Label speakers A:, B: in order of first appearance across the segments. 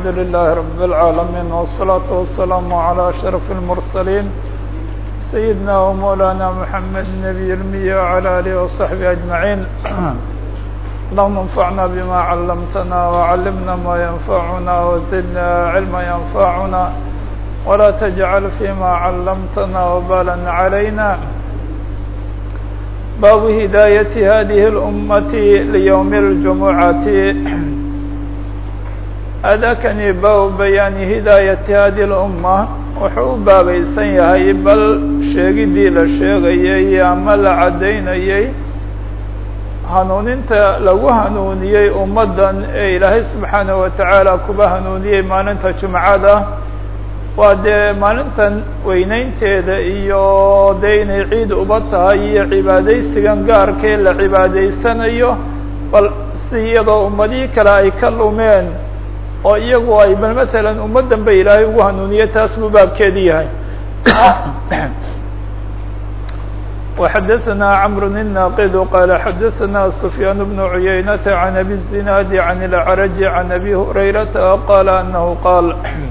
A: الحمد لله رب العالمين والصلاة والسلام على أشرف المرسلين سيدنا ومولانا محمد النبي المية وعلى آله وصحبه أجمعين اللهم انفعنا بما علمتنا وعلمنا ما ينفعنا وزدنا علما ينفعنا ولا تجعل فيما علمتنا وبالا علينا باب هداية هذه الأمة ليوم الجمعة أdاkنi bاب بيان هداية هذه الأمة wuxuu u baabaysan yahay bal sheegidii la sheegayey ama la caddaynayey hanuuninta lagu hanuuniyey ummaddan ee ilaahay subxaanaه wataعaalى kuba hanuuniyey maalinta jumcada waa dee maalintan weyneynteeda iyo dee inay ciid uba tahay iyo cibaadaysigan gaarkee la cibaadaysanayo bal si iyadoo ummadihii kale ay ka lumeen oo iyagu ay bal matalan ummaddan ba ilaahay ugu hanuuniye taas buu baabkeedi yahay وxadثna cمر الناqd qال xadثna سفyاn بن عuyaynة عن أbي الزناad عن الأعرج عن أbي هريرةa qال أنه qاal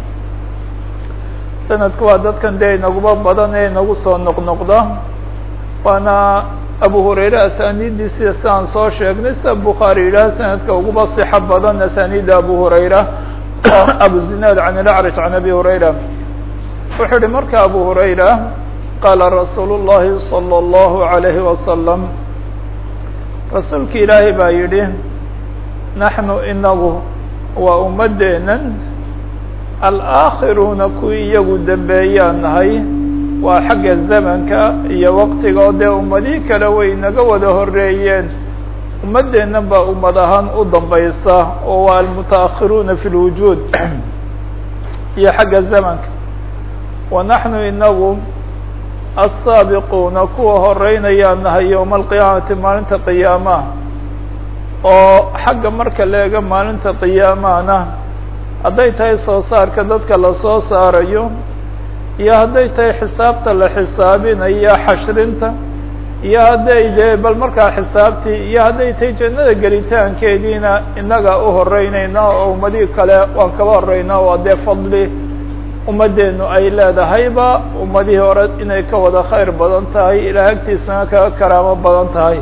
A: sanadku waa dadkan dee inaguba badan ee inagu soo noqnoqda waana abu hurayre asanidiisa si aan soo sheegnay sida bukhaari yidhaah sanadka uguba صixo badan asanida abu hurayra abu zinaad can ilacraj can abi hurayra wuxuu uhi marka abu hurayra qaala rasuulu الlahi salى الlahu عalayhi wasalam rasuulka ilaahay baa yidhi naxnu inagu waa ummadeenan alآakhiruuna kuwii iyagu dembeeyaan nahay waa xagga zamanka iyo waqtiga oo dee ummadihii kale way naga wada horeeyeen ummaddeennan baa ummad ahaan u dambaysa oo waa almutaakhiruuna fi lwujuud iyo xagga zamanka wa naxnu inagu asaabiquuna kuwa horeynayaan nahay yowma alqiyaamati maalinta qiyaamaha oo xagga marka la ega maalinta qiyaamahana hadday tahay soo saarka dadka lasoo saarayo iyo hadday tahay xisaabta la xisaabinayo xashrinta iyo hadday dee bal markaa xisaabtii iyo hadday tahay jannada gelitaankeediina innaga u horeynayna oo ummadihii kale waan kaba horeynaa waa dee fadli ummaddeenu ay leedahayba ummadihii hore inay ka wada khayr badan tahay ilaa agtiisana kaga karaamo badan tahay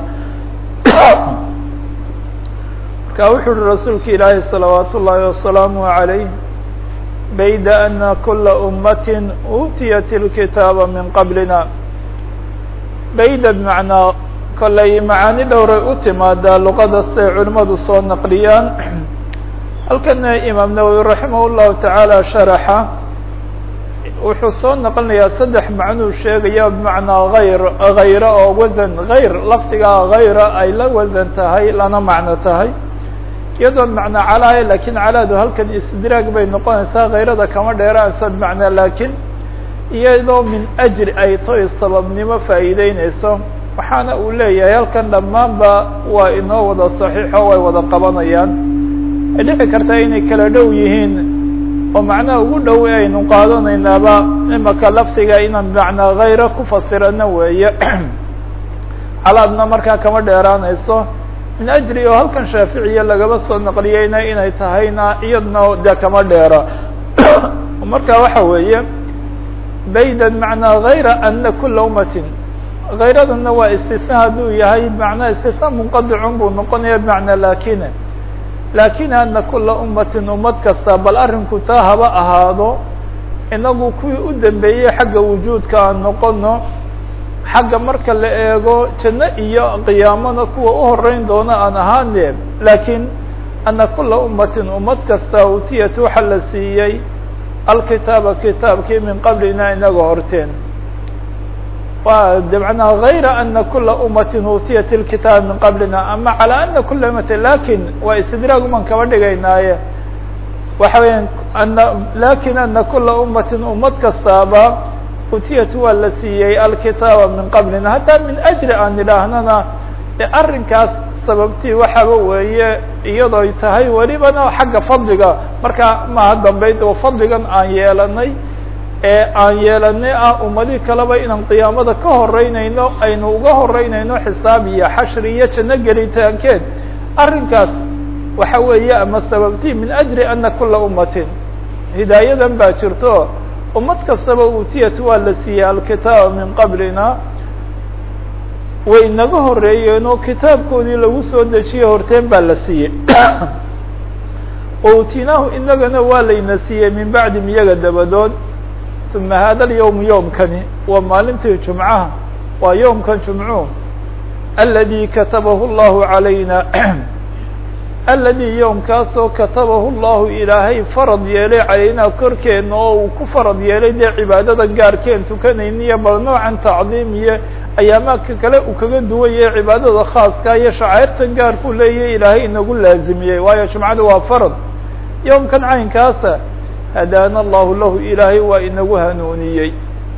A: marka wuxuu uhi rasuulka ilaahi salawaat ullaahi wasalaamu عalayh bayda ana kula ummati uutiyat اlkitaaba min qablina bayda bmacnaa kollay macaani dhowray u timaadaa luqada siday culimadu soo naqliyaan halkana imaam nawowi raximah llahu tacaala sharaxa wuxuu soo naqlinayaa saddex macnuu sheegaya bmacnaa hayr hayra oo wasan hayr lafdigaa hayra ay la wasan tahay lana macno tahay iyadoo macnaa calaayo lakin calaadu halkan istidraag bay noqonaysaa hayrada kama dheeraansa bmacnaa lakin iyadoo min ajri ay toy sababnimo faa'iideyneyso waxaana uu leeyahay halkan dhammaanba waa inoo wada saxiixo way wada qabanayaan ay dhici kartaa inay kala dhow yihiin oo macnaha ugu dhow aynu qaadanaynaaba imaka lafdiga inaan macnaa hayro ku fasirano weeye calaadna markaa kama dheeraanayso min ajri oo halkan shaaficiya lagaba soo naqliyeyna inay tahayna iyadna dee kama dheera marka waxa weeye baydan macnaa hayra ana kula ummatin hayradana waa istisna hadduu yahay macnaa istisna munqadicun buu noqonaya bmacnaa lakine lakin ana kula ummatin ummad kasta bal arrinku taa haba ahaado inagu kuwii u dambeeyey xagga wujuudka aan noqono xagga marka la eego janno iyo qiyaamana kuwa u horeyn doona aan ahaane lakin ana kula ummatin ummad kasta utiyat waxa la siiyey alkitaaba kitaabkii min qablina inaga horteen wa de manaa hayra ana kula ummatin utiyat ilkitaab min qablina ama calى ana kula ummatin lakin waa istidraag uman kaba dhigaynaaye waxa weya ana lakin ana kula ummatin ummad kastaaba utiyat waa la siiyey alkitaaba min qablina hataa min ajri aan idhaahnana e arrinkaas sababtii waxaaba weeye iyadooy tahay welibana xagga fadliga marka maha dambeyd oo fadligan aan yeelanay ee aan yeelanay ah ummadii kaleba inaan qiyaamada ka horeynayno aynu uga horeynayno xisaab iyo xashri iyo janno gelitaankeed arrinkaas waxa weeye ama sababtii min ajri ana kula ummatin hidaayadan baa jirto ummad kastaba uutiyat waa la siiyey alkitaaba min qablina way inaga horeeyeen oo kitaabkoodii lagu soo dejiyey horteen baa la siiyey outinaahu inagana waa layna siiyey min bacdim iyaga dabadood uma hada alyowm yowmkani waa maalintii jumcaha waa yowmkan jumcuhu aladi katabahu llahu calayna aladi yowmkaasoo katabahu llahu ilaahay farad yeelay calaynaa korkeena oo uu ku farad yeelay dee cibaadada gaarkeen tukanayniyo bal noocan tacdiim iyo ayaamaadka kale uu kaga duwan yahay cibaadada khaaska iyo shacairta gaarkuu leeyahay ilaahay inagu laazimiyey waayo jumcada waa farad yowmkan caynkaasa hadaana allahu lahu ilaahay waa inagu hanuuniyey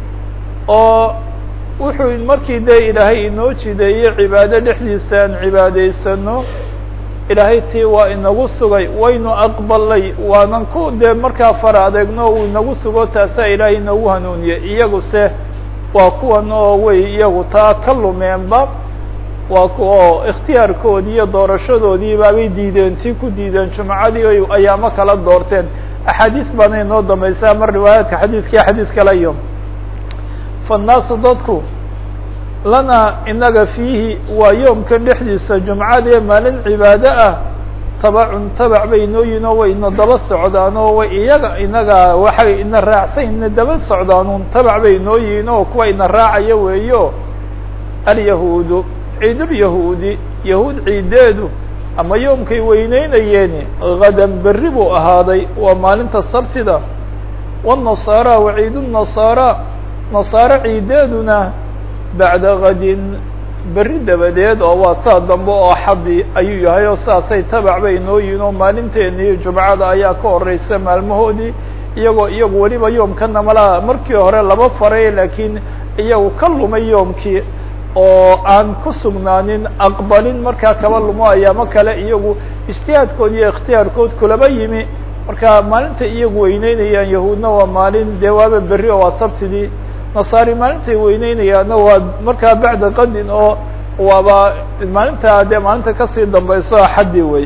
A: oo wuxuu markii dee ilaahay inoo jideeyey cibaado dhexdiisa aan cibaadaysano ilaahay tii waa inagu sugay waynu aqbalay waanan ku dee markaa fara adeegno uu inagu sugo taasaa ilaahay inagu hanuuniyey iyaguse waa kuwan oo way iyagu taa ka lumeenba waa oo ikhtiyaarkoodii iyo doorashadoodii baabay diideen tii ku diideen jumcadii ay ayaamo kala doorteen axaadiis baana inoo dambaysaa mar riwaayaadka xadiiska iyo xadiis kale iyo faannaasu dadku lana inaga fiihi waa yoomkan dhexdiisa jumcadee maalin cibaado ah tabacun tabac bay inoo yihin oo way ina daba socdaan oo way iyaga inaga waxay ina raacsan ina daba socdaanuun tabac bay inoo yihiin oo kuwa ina raacaya weeyo alyahuudu ciidulyahuudi yahuud ciideedu ama yoomkay weyneynayeeni gadan berri buu ahaaday waa maalinta sabtida wالnasaara wa ciid الnasaara nasaaro ciideeduna bacda gadin berri dabadeed oo waa saa dambe oo xadi ayuu yahay oo saasay tabac bay inoo yihin oo maalinteeni jumcada ayaa ka horeysa maalmahoodii iyagoo iyagu weliba yoomkana malaa markii hore laba faray laakiin iyagu ka lumay yoomkii oo aan ku sugnaanin aqbalin markaa kaba lumo ayaamo kale iyagu ijtihaadkood iyo ikhtiyaarkood kulaba yimi marka maalinta iyagu weyneynayaan yahuudna waa maalin dee waaba berri oo waa sabtidii nasaari maalintay weyneynayaanna waa markaa bacda qadin oo waaba maalinta dee maalinta kasii dambayso axaddi wey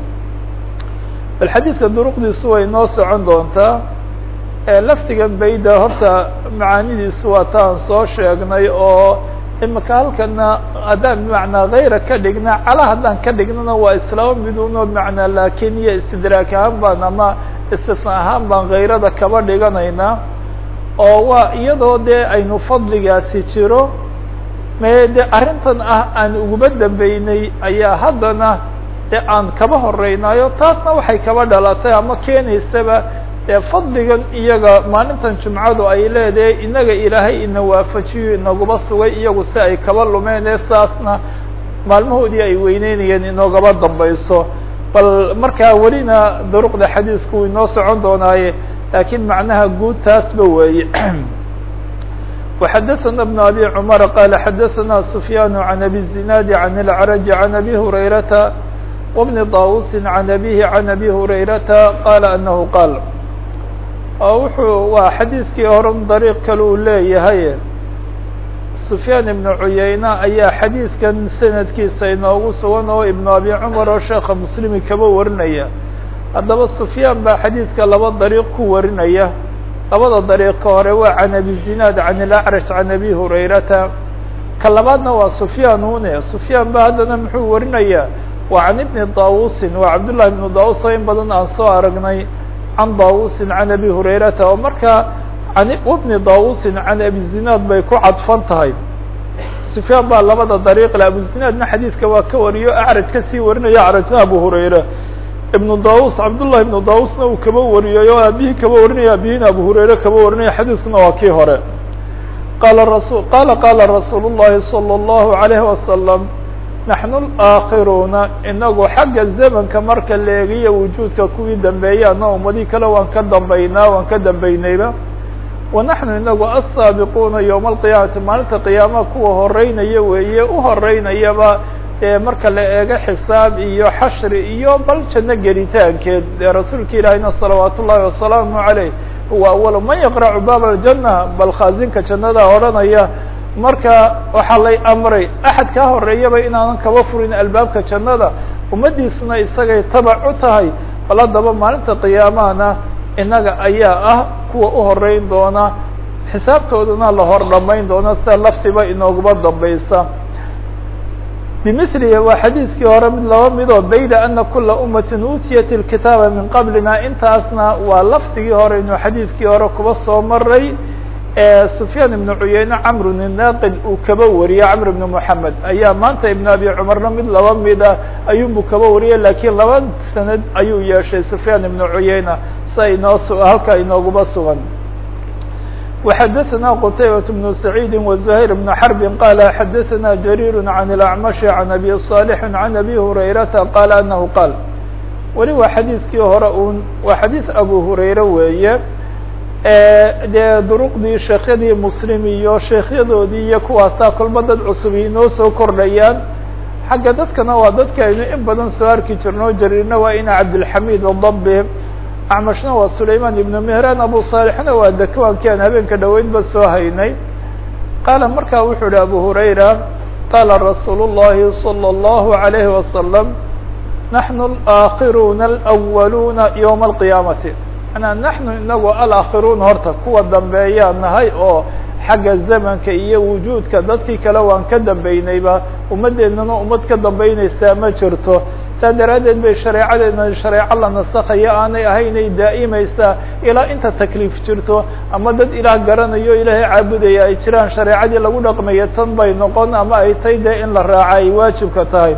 A: bal xadiidka duruqdiisu way noo socon doontaa laftigan bayda horta macaanidiisu waa taan soo sheegnay oo imika halkana haddaan bimacnaa hayra ka dhigna cala haddaan ka dhignana waa islaama miduno bimacnaa laakin iyo istidraak ahaan baan ama istisna ahaan baan hayrada kaba dhiganaynaa oo waa iyadoo dee aynu fadligaasi jiro me de arrintan ah aan uguma dambeynay ayaa haddana e aan kaba horeynaayo taasna waxay kaba dhalatay ama keenaysaba dee fadligan iyaga maalintan jumcadu ay leedahay inaga ilaahay ina waafajiyo inaguma sugay iyagu si ay kaba lumeen ee saasna maalmahoodii ay weyneynayeen inoogaba dambayso bal markaa welina duruqda xadiisku uu inoo socon doonaaye lakiin macnaha guud taasba weeye وxadثna بن abي cmر qال xadثna سfyاn عن abي الزinاad عن العرج عن abي هurayرaةa وبن طاوس عن abيه عن abي هurayرaةa qال أنه qاl wuxuu waa xadiiskii hore dariiq kale uu leeyahay سfyaan iبن cuyayna ayaa xadiiskan sanadkiisa inoogu sugan oo iبن abي cmar oo sheeka mslimi kaba warinaya haddaba سfyaan baa xadiidka laba dariiq ku warinaya labada dariiqa hore waa can abi zinaad can ilacraj can abi hurayrata ka labaadna waa sufyaan une sufyaan ba haddana muxuu warinayaa waa can ibni daawusin waa cabdullahi ibnu daawus oo in badan aan soo aragnay can daawusin can abi hurayrata oo markaa an ibni daawusin can abi zinaad bay ku cadfan tahay sufyaan baa labada dariiq le abu zinaadna xadiidka waa ka wariyo acraj kasii warinaya acrajna abu hurayra ibnu daus cabdullahi ibnu dausna uu kaba wariyay oo aabihii kaba warinaya aabihina abu hurayre kaba warinaya xadiiskuna waa kii hore qala rasul qala qala rasuul الlahi salى الlahu عalayhi wasalam naxnu اlaakhiruuna inagu xagga zamanka marka la eegiyo wujuudka kuwii dambeeyaana ummadii kale waan ka dambaynaa waan ka dambeynayba wa naxnu inagu asaabiquuna yowma alqiyaamati maalinta qiyaamaha kuwa horeynaya weeye u horeynayaba marka la eego xisaab iyo xashri iyo bal janno gelitaankeed dee rasuulka ilaahayna salawaat ullahi wasalaamu عaleyh huwa awalu man yaqracu baab aljanna bal khaazinka jannada odhanaya marka waxaa lay amray axad kaa horeeyaba inaanan kaba furin albaabka jannada ummadiisuna isagay tabac u tahay bal haddaba maalinta qiyaamahana innaga ayaa ah kuwa u horeyn doona xisaabtoodana la hor dhamayn doona sida laftiba inooguma dambaysa bimilihi waa xadiidkii hore mid laba midoo bayda ana kula umatin uutiyat ilkitaaba min qablina intaasna waa lafdigii hore inuu xadiidkii hore kuba soo maray sufyaan ibnu cuyeyne camr inaaqid uu kaba wariyey camr ibn moxamed ayaa maanta ibn abi cumarna mid laba mida ayuunbu kaba wariyey lakiin laba sanad ayuu yeeshay sufyaan ibnu cuyeyna sa inoo halkaa inooguma sugan وxdثna qتaybة بن سعيid وزهير بن حرب qال xdثna جرير عن الأعمش عن أbي صالح عن أbي هريرةa qال أنه qال weli waa xadيiثkii hore un waa xadيiث أbو هurayre weeye dee duruqdii sheekhyadii mslim iyo sheekhyadoodii iyo kuwaasaa kolba dad cusub inoo soo kordhayaan xagga dadkana waa dadka aynu in badan soo arki jirno jariirna waa ina cabdالحamid الضب acmashna waa sulayman ibnu mehran abu saalixna waa dakwankii aan habeenka dhoweynba soo haynay qaala markaa wuxuu ihi abu hurayra qaala rasuulu llahi salى اllahu عalayhi wasalam naxnu alaakiruuna alأwaluuna ywma alqiyaamati manaa naxnu inagu alaakiruuna horta kuwa dambeeyaa nahay oo xagga zamanka iyo wujuudka dadkii kale waan ka dambeynayba ummaddeennana ummad ka dambeynaysaa ma jirto saa daraaddeed bay shareecadeena shareeco la nasakhayo aanay ahaynay daa'imaysaa ilaa inta takliif jirto ama dad ilaah garanayo ilaahay caabudaya ay jiraan shareecadii lagu dhaqmayo tan bay noqon ama ay tay dee in la raaca ay waajibka tahay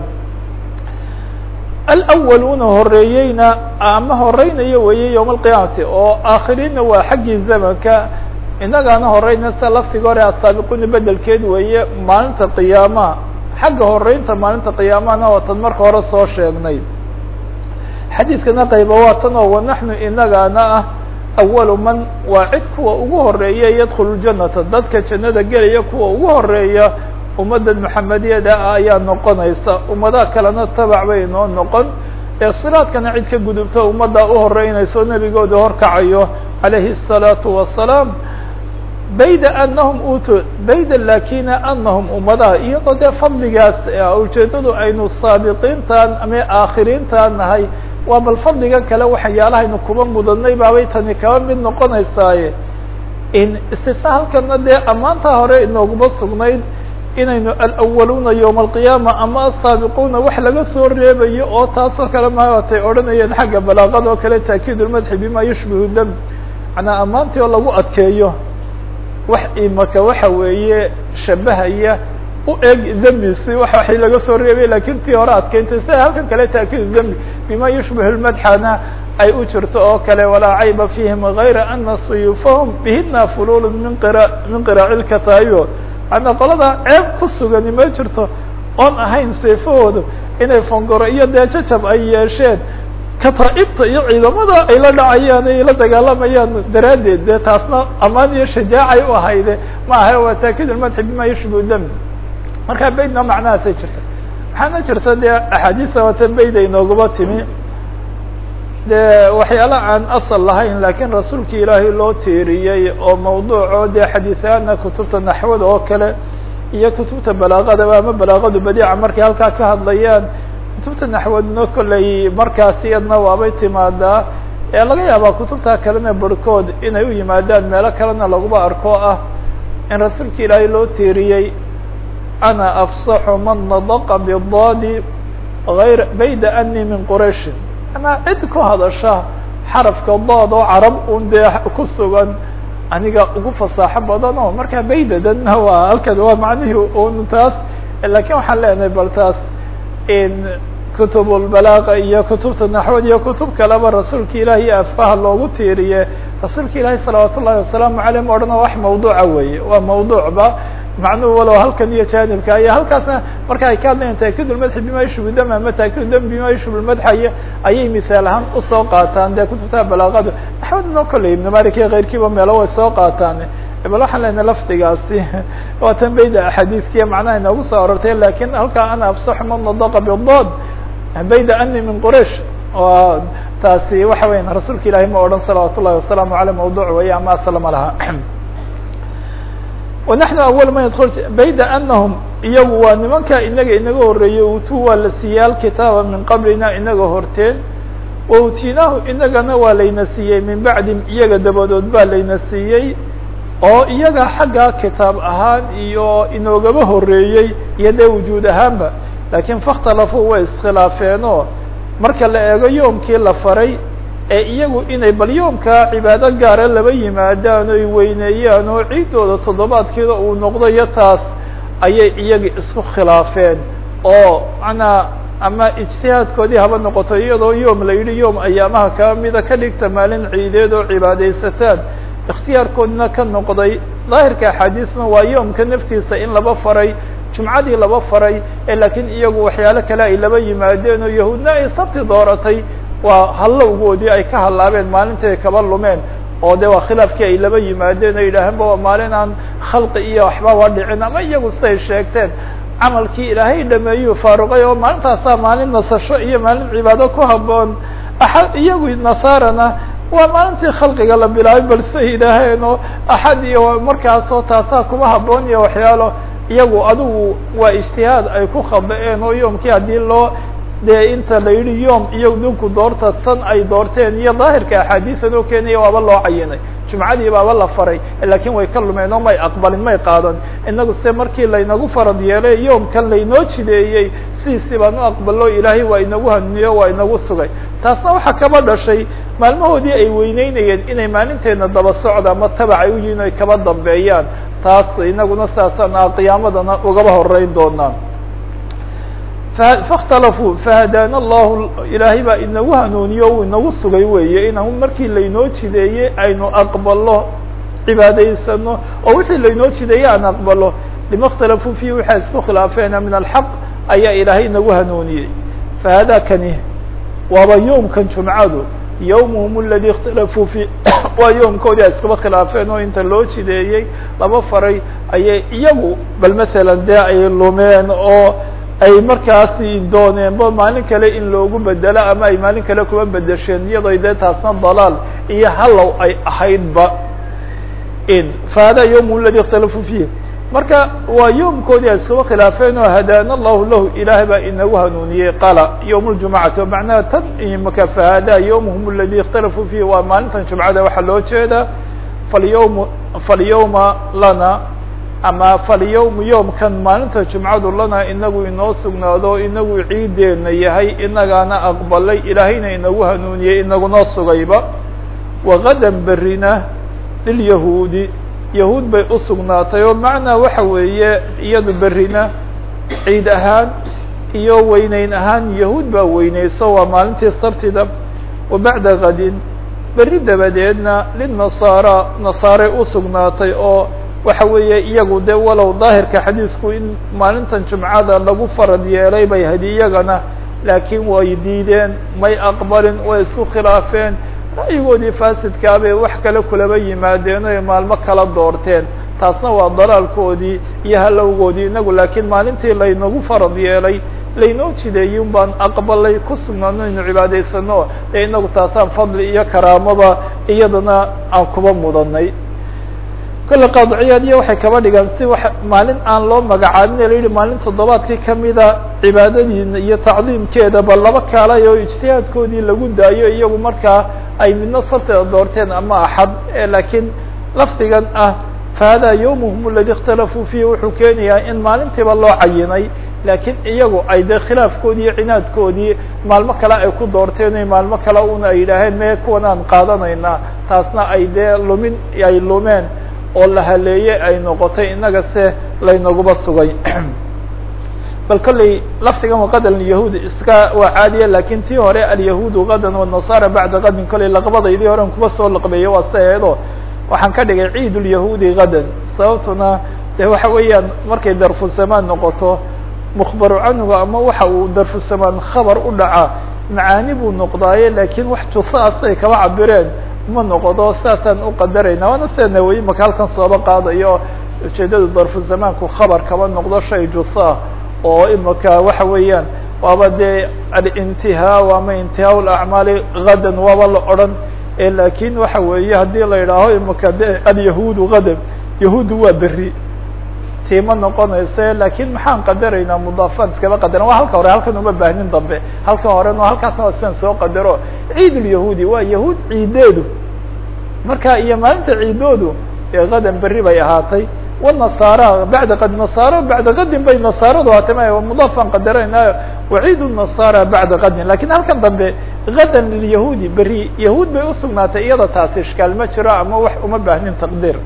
A: alwaluuna horeeyeyna ama horeynayo weeye yowma alqiyaamati oo aakhiriinna waa xaggii zamanka innagaana horeyna sida laftiga hore asaabiquuna bedelkeed weeye maalinta qiyaamaha xagga horeynta maalinta qiyaamahana waa tan marka hore soo sheegnay xadiidkana qayba waa tan oo wanaxnu inagaana ah awalu man waa cid kuwa ugu horeeya yadkhulu ljanata dadka jannada gelaya kuwa ugu horeeya ummadda maxamediyada ah ayaa noqonaysa ummadaha kalena tabac bay inoo noqon ee siraadkana cid ka gudubta ummadda u horeynayso nebigooda horkacayo calayhi الsalaatu wasalaam bayda anahum utu bayda lakina anahum ummadaha iyadoo dee fadligaas ujeedadu aynu saabiqiintan ama aakhiriintan nahay waa bal fadliga kale waxyaalahaynu kuba mudanay baabay tani kaba mid noqonaysaaye in istisna halkana dee ammaantaa hore inooguma sugnayd inaynu alأwaluuna yowma alqiyaama ama asaabiquuna wax laga soo reebayo oo taasoo kale maatay odhanayeen xagga balaaqada oo kale taakiid lmadxi bima yushbihu dam manaa ammaantii oo lagu adkeeyo wax imaka waxa weeye shabahaya u eg dembisi waxay laga soo reebay lakin tii hore adkeyntay sida halkan kale taakiid dembi bima yushbihu lmadxana ay u jirto oo kale walaa cayba fihim gayra ana suyuufahum bihina fulul min qira min qiraaci lkataayo manaa qolada ceeb ku sugani ma jirto oon ahayn seefahoodu inay fongoro iyo dee jajab ay yeesheen kataaibta iyo ciidamada ay la dhacayaan ay la dagaalamayaan daraaddeed dee taasna amaan iyo shajaacay u ahayde ma aha waa taakid lmadxi bima yushbihu dami markaa baydna macnahaasay jirta waxaana jirta dee axaadiisa watan bayd ay nooguma timi de waxyaala aan asal lahayn lakiin rasuulki ilaahay loo tiiriyey oo mawduuco dee xadiisaana kutubta naxwada oo kale iyo kutubta balaaqadaba ama balaaqadu badiica markay halkaa ka hadlayaan kutubta naxwadna kolley markaas iyadna waabay timaadaa ee laga yaabaa kutubta kalena barhkood inay u yimaadaan meelo kalena laguba arko ah in rasuulka ilaahay loo tiiriyey ana afsaxu man nadaqa bidadi ayr bayda ani min qurayshin anaa cid ku hadasha xarafka dood oo carab un dee ku sugan aniga ugu fasaaxo badan oo markaa baydadanna waa halkan waa macnihii un taas lakin waxaan leenahay bal taas in kutubulbalaaqa iyo kutubta naxwad iyo kutub kaleba rasuulka ilaahi afkaha loogu tiiriye rasuulka ilaahi salawaat ullahi wasalaamu aleyh ma odhana wax mawduuca weeye waa mawduucba macnuhu walow halkan iyo janibka iyo halkaasna marka ay ka hadlayan taakid lmadxi bima yushbu dam ama taakid dam bima yushbu lmadxay ayay misaal ahaan usoo qaataan dee kutubta balaaqadu naxwadna kolley ibn malik iyo keyrkiiba meelo way soo qaataan bal waxaan leenahay lafdigaasi waa tan bayda axaadiiskiya macnaha inoogu soo arortay lakin halkaa ana afsaxu man nadaqa bidod bayda ani min quraish oo taasi waxa weyan rasuulka ilahi ma odhan salawaat ullahi wasalaamu aleyh mawduuc weeye ama aslama laha wanaxnu awal man yadkul bayda anahum iyagu waa nimanka inaga inaga horeeyey utu waa la siiyaal kitaaba min qablina inaga horteen wautinaahu inagana waa layna siiyey min bacdim iyaga dabadood baa layna siiyey oo iyaga xagga kitaab ahaan iyo inoogaba horeeyey iyo dee wujuud ahaanba laakiin fakhtalafuu way iskhilaafeenoo marka la eego yoomkii la faray ee iyagu inay bal yoomkaa cibaado gaara laba yimaadaan oy weyneeyaan oo ciiddooda toddobaadkeeda uu noqdo iyo taas ayay iyagi isku khilaafeen oo manaa ama ijtihaadkoodii haba noqoto iyadoo yoom la yidhi yoom ayaamaha kaa mida ka dhigta maalin ciideed oo cibaadaysataan ikhtiyaarkoodna ka noqday daahirka axaadiisna waa yoomka naftiisa in laba faray jumcadii laba faray ee laakiin iyagu waxyaalo kale ay laba yimaadeen oo yahuudna ay sabti dooratay waa hallowgoodii ay ka hallaabeen maalintii ay kaba lumeen oo de waa khilaafkii ay laba yimaadeen ay yidhaaheenba waa maalin aan khalqi iyo waxbaba dhicin ama iyagu siday sheegteen camalkii ilaahay dhameeyuu faaruqay oo maalintaasaa maalin nasasho iyo maalin cibaado ku haboon axad iyagu nasaarana waa maalintii khalqiga la bilaabay bal siday yidhaaheen oo axad iyo markaasoo taasaa kuma haboon iyo waxyaalo iyagu adigu waa ijtihaad ay ku khaba-een oo yoomkii haddii loo dee inta la yidhi yoom iyo dinku doorta san ay doorteen iyo daahirka axaadiisan oo keenaya waaba loo cayinay jumcadii baaba la faray lakin way ka lumeen oo may aqbalin may qaadan inagu se markii laynagu farad yeelay yoomkan laynoo jideeyey sidiisii baan u aqbalo ilaahay waa inagu hanuniyo waa inagu sugay taasna waxaa kaba dhashay maalmahoodii ay weyneynayeen inay maalinteena daba socda ama tabac ay u yihin ay kaba dambeeyaan taas inaguna saasaan qiyaamadana ugaba horeyn doonaa faاkhtalafuu fahadaana allahu ilaahay baa inagu hanuuniyo uu inagu sugay weeye inaan markii laynoo jideeyey aynu aqbalo cibaadaysano oo wixii laynoo jideeyey aan aqbalo lima اkhtalafuu fihi waxay isku khilaafeena min alxaq ayaa ilaahay inagu hanuuniyey fahada kani waaba yoomkan jumcadu yawmuhum aladi اkhtalafuu fi waa yoomkoodii ay iskuba khilaafeen oo inta loo jideeyey laba faray ayay iyagu bal masalan dee ay lumeen oo ay markaasi dooneenba maalin kale in loogu bedelo ama ay maalin kale kuba bedesheen iyadoo dee taasna dalaal iyo hallow ay ahaydba in fahada yawm ladi اkhtalafuu fiih marka waa yoomkoodii ay iskuba khilaafeen oo hadaana allahu lahu ilaahay baa inagu hanuuniyey qala yawm اljumcati o macnaha tan imaka fahada yawmhum aladi اkhtalafuu fiih waa maalintan jumcada waxaa loo jeedaa falyawm falyawma lana ama falyawm yoomkan maalinta jumcadu lana inagu inoo sugnaado inagu ciideena yahay inagaana aqbalay ilaahayna inagu hanuuniyey inagunoo sugayba wagadan berina lilyahuudi yahuud bay usugnaatay oo macnaa waxa weeye iyadu berina ciid ahaan iyo weyneyn ahaan yahuud baa weyneyso waa maalintii sabtida wa bacda gadin beri dabadeedna linasaara nasaare usugnaatay oo waxa weeye iyagu de walow daahirka xadiisku in maalintan jumcada lagu farad yeelay bay hadi iyagana laakiin way diideen may aqbalin way isku khilaafeen ra'yigoodii faasidkaabay wax kale kulaba yimaadeen oy maalmo kala doorteen taasna waa dalaalkoodii iyo halowgoodii inagu laakiin maalintii laynagu farad yeelay laynoo jideeyey un baan aqbalay ku sugnaano inu cibaadaysano ee inagu taasaan fadli iyo karaamaba iyadana aan kuba mudanay kolle qaadiciyaadiya waxay kaba dhigaan si wa maalin aan loo magacaabin la yihi maalin toddobaadkii kamida cibaadadiina iyo tacdiimkeedaba laba kaalay oo ijtihaadkoodii lagu daayo iyagu markaa ay midna sabteeda doorteen ama axad laakiin lafdigan ah fahada yawmuhum aladi اkhtalafuu fiihi wuxuu keenayaa in maalintiiba loo cayinay laakiin iyagu ay dee khilaafkoodii iyo cinaadkoodii maalmo kale ay ku doorteen o maalmo kale una ay yidhaaheen mee kuwan aan qaadanaynaa taasna ay dee lumin ay lumeen oo la haleeye ay noqotay inaga se laynaguba sugay bal kolley lafdigan waqadan yahuud iska waa caadiya lakin tii hore alyahuudu gadan wالnasara bacda gadin kolley laqbadaydii horen kuba soo laqbeeyo waa saeedo waxaan ka dhigay ciid اlyahuudi gadan sababtuna de waxa weeyaan markay darfusamaan noqoto mukbaru canhuga ama waxa uu darfusamaan khabar u dhaca macaani buu noqdaaye lakin wax jusaasay kaba cabireen ma noqdo saasaan uqadarayna waana sida nawayi maka halkan sooba qaadayo ujeedadu darfu zamaanku khabar kaba noqdo shay jusaa oo imaka waxa weeyaan waaba dee alintihaa ama intihaa lacmaali gadan waaba la odran lakin waxa weeye haddii la yidhaaho imaka de alyahuudu gadan yahuudu waa beri tiima noqonayse lakin maxaan qadaraynaa mudaafaad iskaba qadaran waa halka hore halkan uma baahnin dambe halka horeno halkaasna waa sidan soo qadaro ciid ulyahuudi waa yahuud ciideedu marka iyo maalinta ciidoodu ee qadan berri bay ahaatay wanasaara bacda qad nasaaro bacda qadin bay nasaaradu ahaatay ma mudaafaan qadaraynayo waciid nasaara bacda qadin lakin halkan dambe gadan lilyahuudi berri yahuud bay usugnaatay iyada taasi ishkaal ma jiro ama wax uma baahnin taqdiir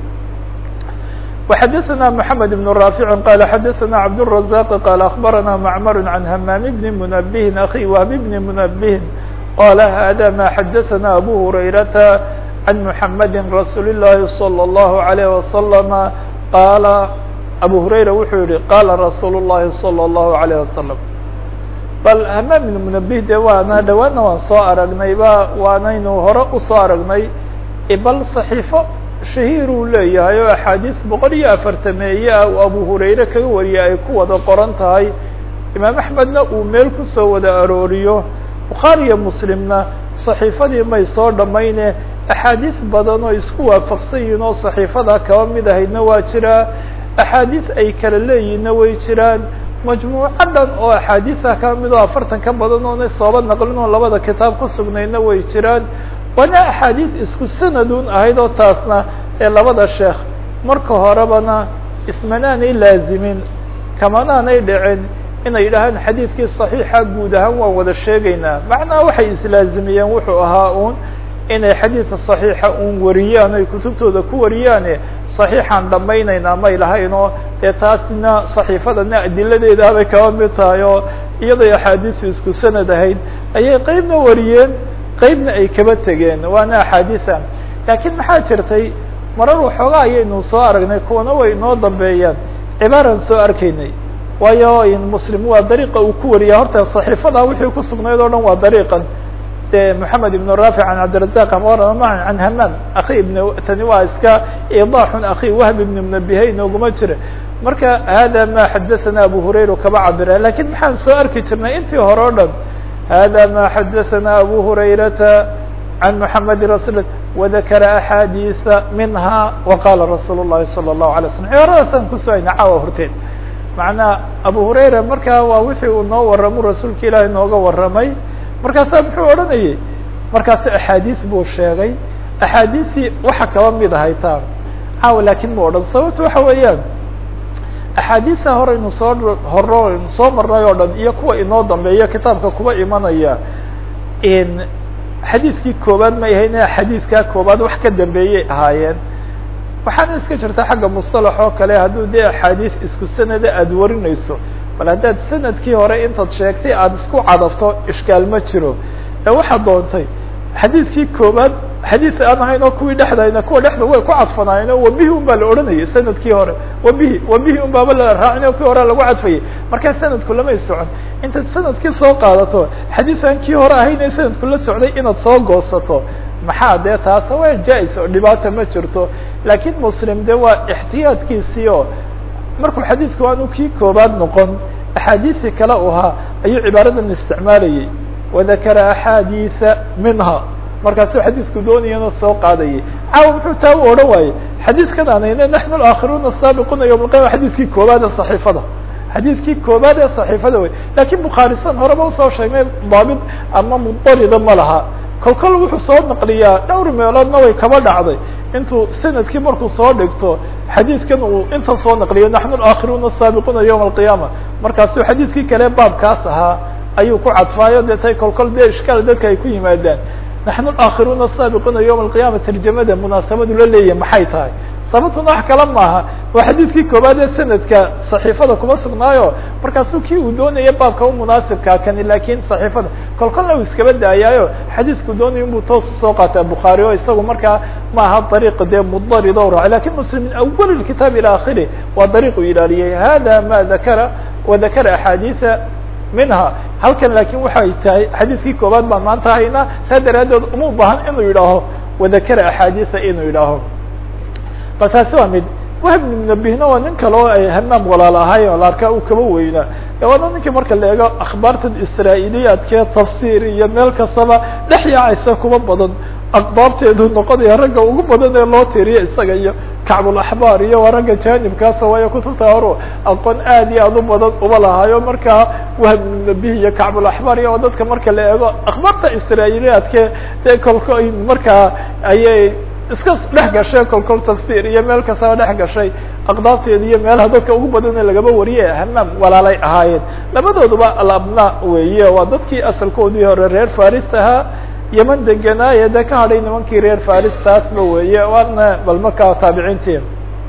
A: وxdثna محمد بن رافع قال xdثna عبدالرزاق قال أخبرنا معمر عن همام بن منبه أخي وهب بن منبه قال هذا ما xdثna أبو هريرة عن محمد رsuuل اللhi صلى الله عليه وسلم قال أبو هريرة wuxuu yihi qاla رsuuل اللhi صلى الله عليه وسلم bal hmام بن منبه de waana dhawaana waan soo aragnayba waanaynu hore usoo aragnay bal صحيفo shahiir uu leeyahay oo axaadiis boqol iyo afartameeye ah uu abu hurayre kaga wariyay ay ku wada qoran tahay imaam axmedna uu meel kusoo wada arooriyo bukhaari iyo muslimna saxiifadii may soo dhamayne axaadiis badan oo isku waafaqsan yihiin oo saxiifada kaba mid ahaydna waa jiraa axaadiis ay kala leeyihinna way jiraan majmuuco dhan oo axaadiisa kaba mid oo afartan ka badan oona sooba naqlin oo labada kitaab ku sugnayna way jiraan waana axaadiis isku sanadun ahayd oo taasna ee labada sheekh marka horebana ismanaanay laazimin kamanaanay dhicin inay yidhaahaan xadiidkii صaxiixa guud ahaan waan wada sheegaynaa macnaha waxay islaazimiyeen wuxuu ahaa un inay xadiidka صaxiixa un wariyaan ay kutubtooda ku wariyaane صaxiixaan dhamaynaynaa may lahaynoo dee taasina صaxiifadana adiladeeda bay kaba mid tahay oo iyaday axaadiisu isku sanad ahayd ayay qeybna wariyeen qeybna ay kaba tegeen waana axaadiisa laakiin maxaa jirtay marar waxoogaa ayaynu soo aragnay kuwana way inoo dambeeyaan cibaaraan soo arkaynay waayo muslim waa dariiqa uu ku wariya horta صaxiifada wixii ku sugnayd o dhan waa dariiqan de moxamed ibn rafic an cabdirazaq amarama an hamam akhi ibn tani waa iska idaaxun akhi wahb ibn mnabihay inooguma jira marka hada ma xadaثana abu hurayra kaba cabira lakin maxaan soo arki jirnay intii hore o dhan hada ma xadaثana abu hurayrata عن محمد رسول وذكر أحاديث منها وقال رsuuل اللhi صلى الله عليه وسلم cibaaradaasaan kusoo hayna caawa horteed macnaa abu hurayra markaa waa wixii uu noo waramo rasuulka ilaahi nooga waramay markaasaa muxuu odhanayay markaasu axaadiis buu sheegay axaadiistii waxa kaba mid ahay taan caawa lakin ma odhan sababta waxa weeyaan axaadiisa horeynu soo horo soo marnay oo dhan iyo kuwa inoo dambeeya kitaabka kuba imanaya xadiiskii koobaad may ahayne xadiiskaa koobaad wax ka dambeeyay ahaayeen waxaana iska jirta xagga mustalax oo kale hadduu dee axaadiis isku sanada aada warinayso bal haddaad sanadkii hore intaad sheegtay aada isku cadafto ishkaal ma jiro ee waxaad doontay xadiiskii koobaad xadiis aan ahayn oo kuwii dhexdayna kuwa dhexda way ku cadfanaayeen oo wabihi un baa la odhanayay sanadkii hore wabihi wabihi un baaba la raacin oo kii hore lagu cadfayay markaa sanadku lamay socon intaad sanadkii soo qaadato xadiis aan kii hore ahayn ee sanadku la socday inaad soo goosato maxaa dee taasa waa jaa-is oo dhibaata ma jirto laakiin muslim de waa ixtiyaadkiisii oo markuu xadiisku aanu kii koobaad noqon axaadiisii kale u ahaa ayuu cibaaradan isticmaalayay wadakara axaadiisa minha markaasuu xadiisku doonayana soo qaadayay caawa muxuu taa u odhan waayey xadiiskan aanayne naxnu alakhiruuna asaabiquuna yowma alqiyama xadiiskii koobaad ee saxiifada xadiiskii koobaad ee saxiifada wey lakin bukhaarisan horeba usoo sheegnay daabit ama mudarida ma laha kol kol wuxuu soo naqliyaa dhowr meeloodna way kaba dhacday intuu sanadkii markuu soo dhigto xadiidkan uu intan soo naqliyo naxnu alakhiruuna asaabiquuna yowma alqiyaama markaasuu xadiidkii kale baabkaas ahaa ayuu ku cadfaayo dee tay kol kol dee ishkaal dadka ay ku yimaadaan naxnu alakhiruuna asaabiquuna yowma alqiyama tarjamada munaasabadu la leeyahay maxay tahay sababtuna wax kala maaha waa xadiidkii koobaad ee sanadka صaxiifada kuma sugnaayo markaasuu kii uu doonaya baabka u munaasibkaa kani lakin صaxiifada kol kolna uu iskaba daayaayo xadiisku doonaya inbuu toos usoo qaataa bukhaari o isagu markaa ma aha dariiq dee mudarid o raaci lakin muslim min awal kitaab ilى akhirih waa dariiq uu ilaaliyay hada ma dakara wadakara axaadiiثa minha halkan lakin waxay tahay xadiiskii koobaad baan maanta haynaa saa daraadeed uma bahan inuu yidhaaho wadakara axaadiiثa inuu yidhaaho bal taasi waa mid wahb ibn munabihna waa nin kale oo ay hamaam walaal ahay oo la arkaa uu kaba weynaa waana ninkii marka la eego akhbaartan israailiyaadkee tafsir iyo meel kastaba dhex yaacaysa kuba badan aqdaabteedu noqonaya ragga ugu badan ee loo tiriyo isaga iyo kacbulaxbaar iyo waa ragga jaanibkaasa waayo kutubta horu aqoon aad iyo aad u badan uba lahaayo markaa wahbnabih iyo kacbulaxbaar iyo dadka marka la eego akhbaarta israailiyaadke dee kolko markaa ayay iska dhex gashay kolkol tafsir iyo meel kastaba dhex gashay aqdaabteeda iyo meelaha dadka ugu badane lagaba wariyay hamaam walaalay ahaayeen labadooduba alabna weeye waa dadkii asalkoodii hore reer faris ahaa yeman deganaaye dee ka hadhay nimankii reer faris taasba weeye waana bal markaa taabiciintii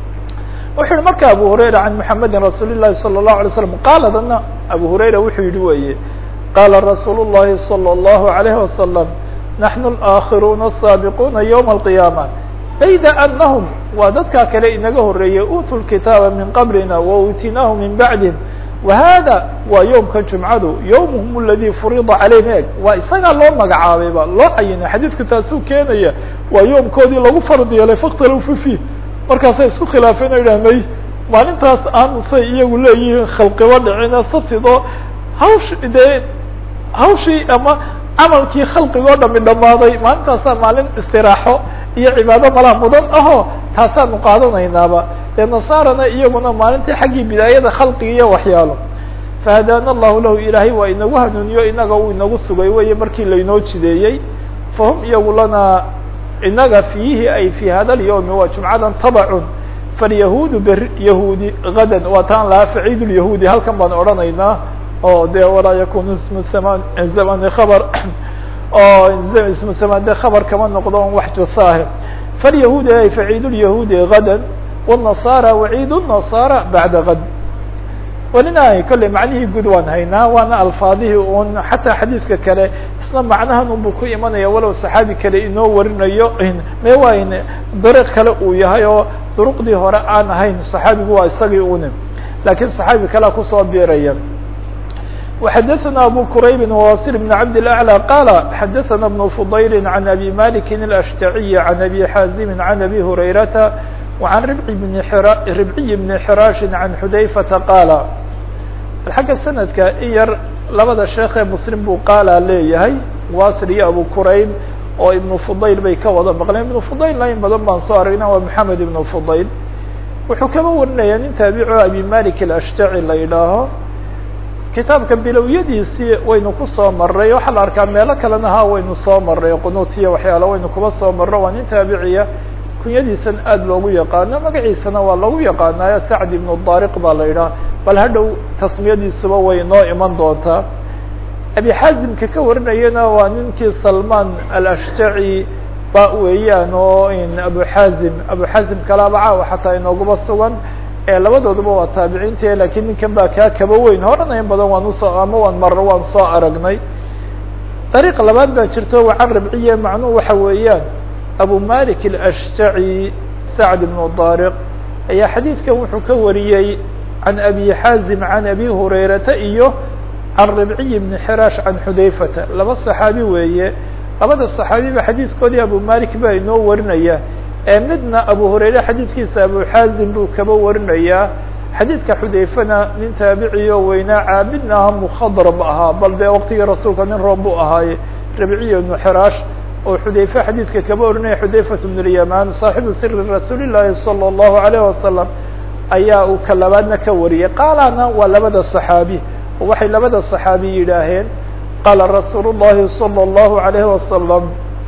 A: wuxu yihi marka abu hurayra can mحamedi rasuul الlahi salى الlahu alay slam qaala dana abu hurayra wuxuu yihi weye qaala rasuul الlahi salى الlahu عalayه wasalam naحnu اlآakhiruuna الsaabiquuna ywma الqiyaama bayda anahum waa dadkaa kale inaga horeeyey utuu lkitaaba min qablina wautinaahu min bacdihim wahada waa yowmkan jumcadu yowmuhum aladi furida calayhim eg waa isagaa loo magacaabayba loo cayinay xadiidku taasuu keenaya waa yoomkoodii lagu fard yeelay fakhtalafuu fiih markaasay isku khilaafeen o yidhah may maalintaas aan say iyagu leeyihiin khalqiba dhicine sabtido hawsh dee hawshii ama camalkii khalqigoo dhami dhammaaday maalintaasaa maalin istiraaxo iyo cibaado malaa mudan aho taasaanu qaadanaynaaba dee nasaarana iyaguna maalintii xaggii bidaayada khalqiga iyo waxyaalo fahadaana allahu lahu ilaahay waa inagu hanuuniyo inaga uu inagu sugay weye markii lainoo jideeyey fahum iyagu lana inaga fiihi ay fi hada اlyawmi waa jumcadan tabacun falyahuudu beri yahuudi gadan waa taan lahaa faciid lyahuudi halkan baan odhanaynaa oo de walaa yakunu ismu saman zamani khabar oo ismu saman de khabar kama noqdo on wax jasaahe falyahuudi ay faciid lyahuudi gadan wالنasara waciid النasara bacda gad welina kolley macnihii gud waan haynaa waana alfaadihii un xataa xadiidka kale isna macnahan unbu ku imanaya walow saxaabi kale inoo warinayo me wayn dariiq kale uu yahay oo duruqdii hore aan ahayn saxaabigu waa isagii une lakiin saxaabi kalea kusoo biiraya وxadثna abu qrayb وwasil بن cabd الأعlى qala xadثna بن fضayl عan abi malik الأshtaعي عan abi xaazim عan abi hurayrata وعan ribعي بن xraaش عan xudayfata qaala xagga sanadka in yar labada sheekee mslim buu qaala leeyahay wasil iyo abu qurayb oo ibn fudayl bay ka wada maqleen ibn fudaylna in badan baan soo aragna waa maxamed ibn fudayl wuxuu kaba warinaya nin taabico abi malik الأshtaعي la yidhaaho kitaabka bilowyadiisii waynu kusoo maray waxaa la arkaa meelo kalena ha waynu soo maray qunuutiya waxyaala waynu kuba soo marro waa nin taabiciya kunyadiisan aad loogu yaqaano magaciisana waa lagu yaqaanaayo sacd ibnu daariq baa la yidhaha bal hadhow tasmiyadiisuba way noo iman doontaa abi xaazimka ka warinayana waa ninkii salman alashtaci ba weeyaan oo abu xaazim abu xaazim kalaaba caawa xataa inooguba sugan labadooduba waa taabiciinta lakiin ninkan baa kaa kaba weyn horena in badan waan usoo ama waan marro waan soo aragnay dariiq labaad baa jirto wacan rabciye macnuhu waxa weeyaan abu malik الأshtaعي sacd ibnu daariq ayaa xadiidkan wuxuu ka wariyey can abi xaazim can abi hurayrata iyo can ribciy bni xiraash can xudayfata laba صaxaabi weeye labada صaxaabiba xadiidkoodii abu malik baa inoo warinaya ee midna abu hurayre xadiidkiisa abu xaazim buu kaba warinayaa xadiidka xudayfana nin taabiciyo weynaa caabidna aha mukhadrab ahaa bal dee waqtigii rasuulka nin roob buu ahaaye ribciy ibnu xiraash oo xudayfe xadiidka kaba warinaya xudayfat bn اlyaman saaxibu siri rasuuli llaahi salى اllahu alayh wasalam ayaa uu ka labaadna ka wariyay qaalana waa labada صaxaabi oo waxay labada صaxaabi yidhaaheen qaala rasuul llahi salى اllahu alayh wasalam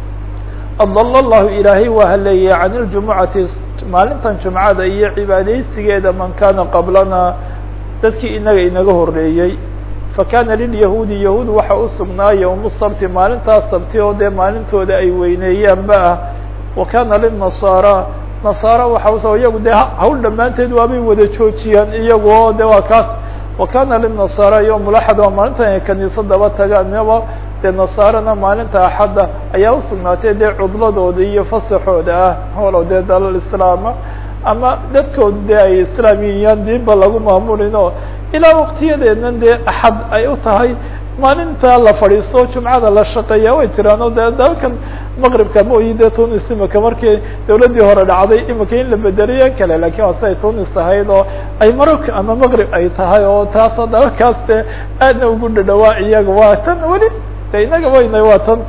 A: adl llahu ilaahay waa haleeyay can اljumucati maalintan jumcada iyo cibaadaysigeeda man kana qablana dadkii inaga inaga horeeyey fakana lilyahuudi yahuud waxa usugnaa ywmu sabti maalintaas sabti oo dee maalintooda ay weyneeyaanba ah wa kana linasaara nasaara waxa us iyagu dee hawl dhammaanteed waabay wada joojiyaan iyagu oo de waa kaas wa kana linasaara yowm laxad waa maalintan ay kaniisadaba tagaanaba dee nasaarana maalinta axadda ayaa usugnaatay dee cudladooda iyo fasaxooda ah holo dee dalal islaama ama dadkooda dee ay islaamiyayaan diinba lagu maamulin oo ilaa waqtiyadeednan dee axad ay u tahay maalinta la fadhiisto jumcada la shaqeeya way jiraan oo dee dalkan maqribka mooyi dee tunis imika markii dawladdii hore dhacday imika in la bedeliyo kale lakin waa siday tunis ahayd oo ay marok ama maqrib ay tahay oo taasoo dalakaas dee aadna ugu dhadhawaa iyaga waa tan weli de inaga weyna waa tan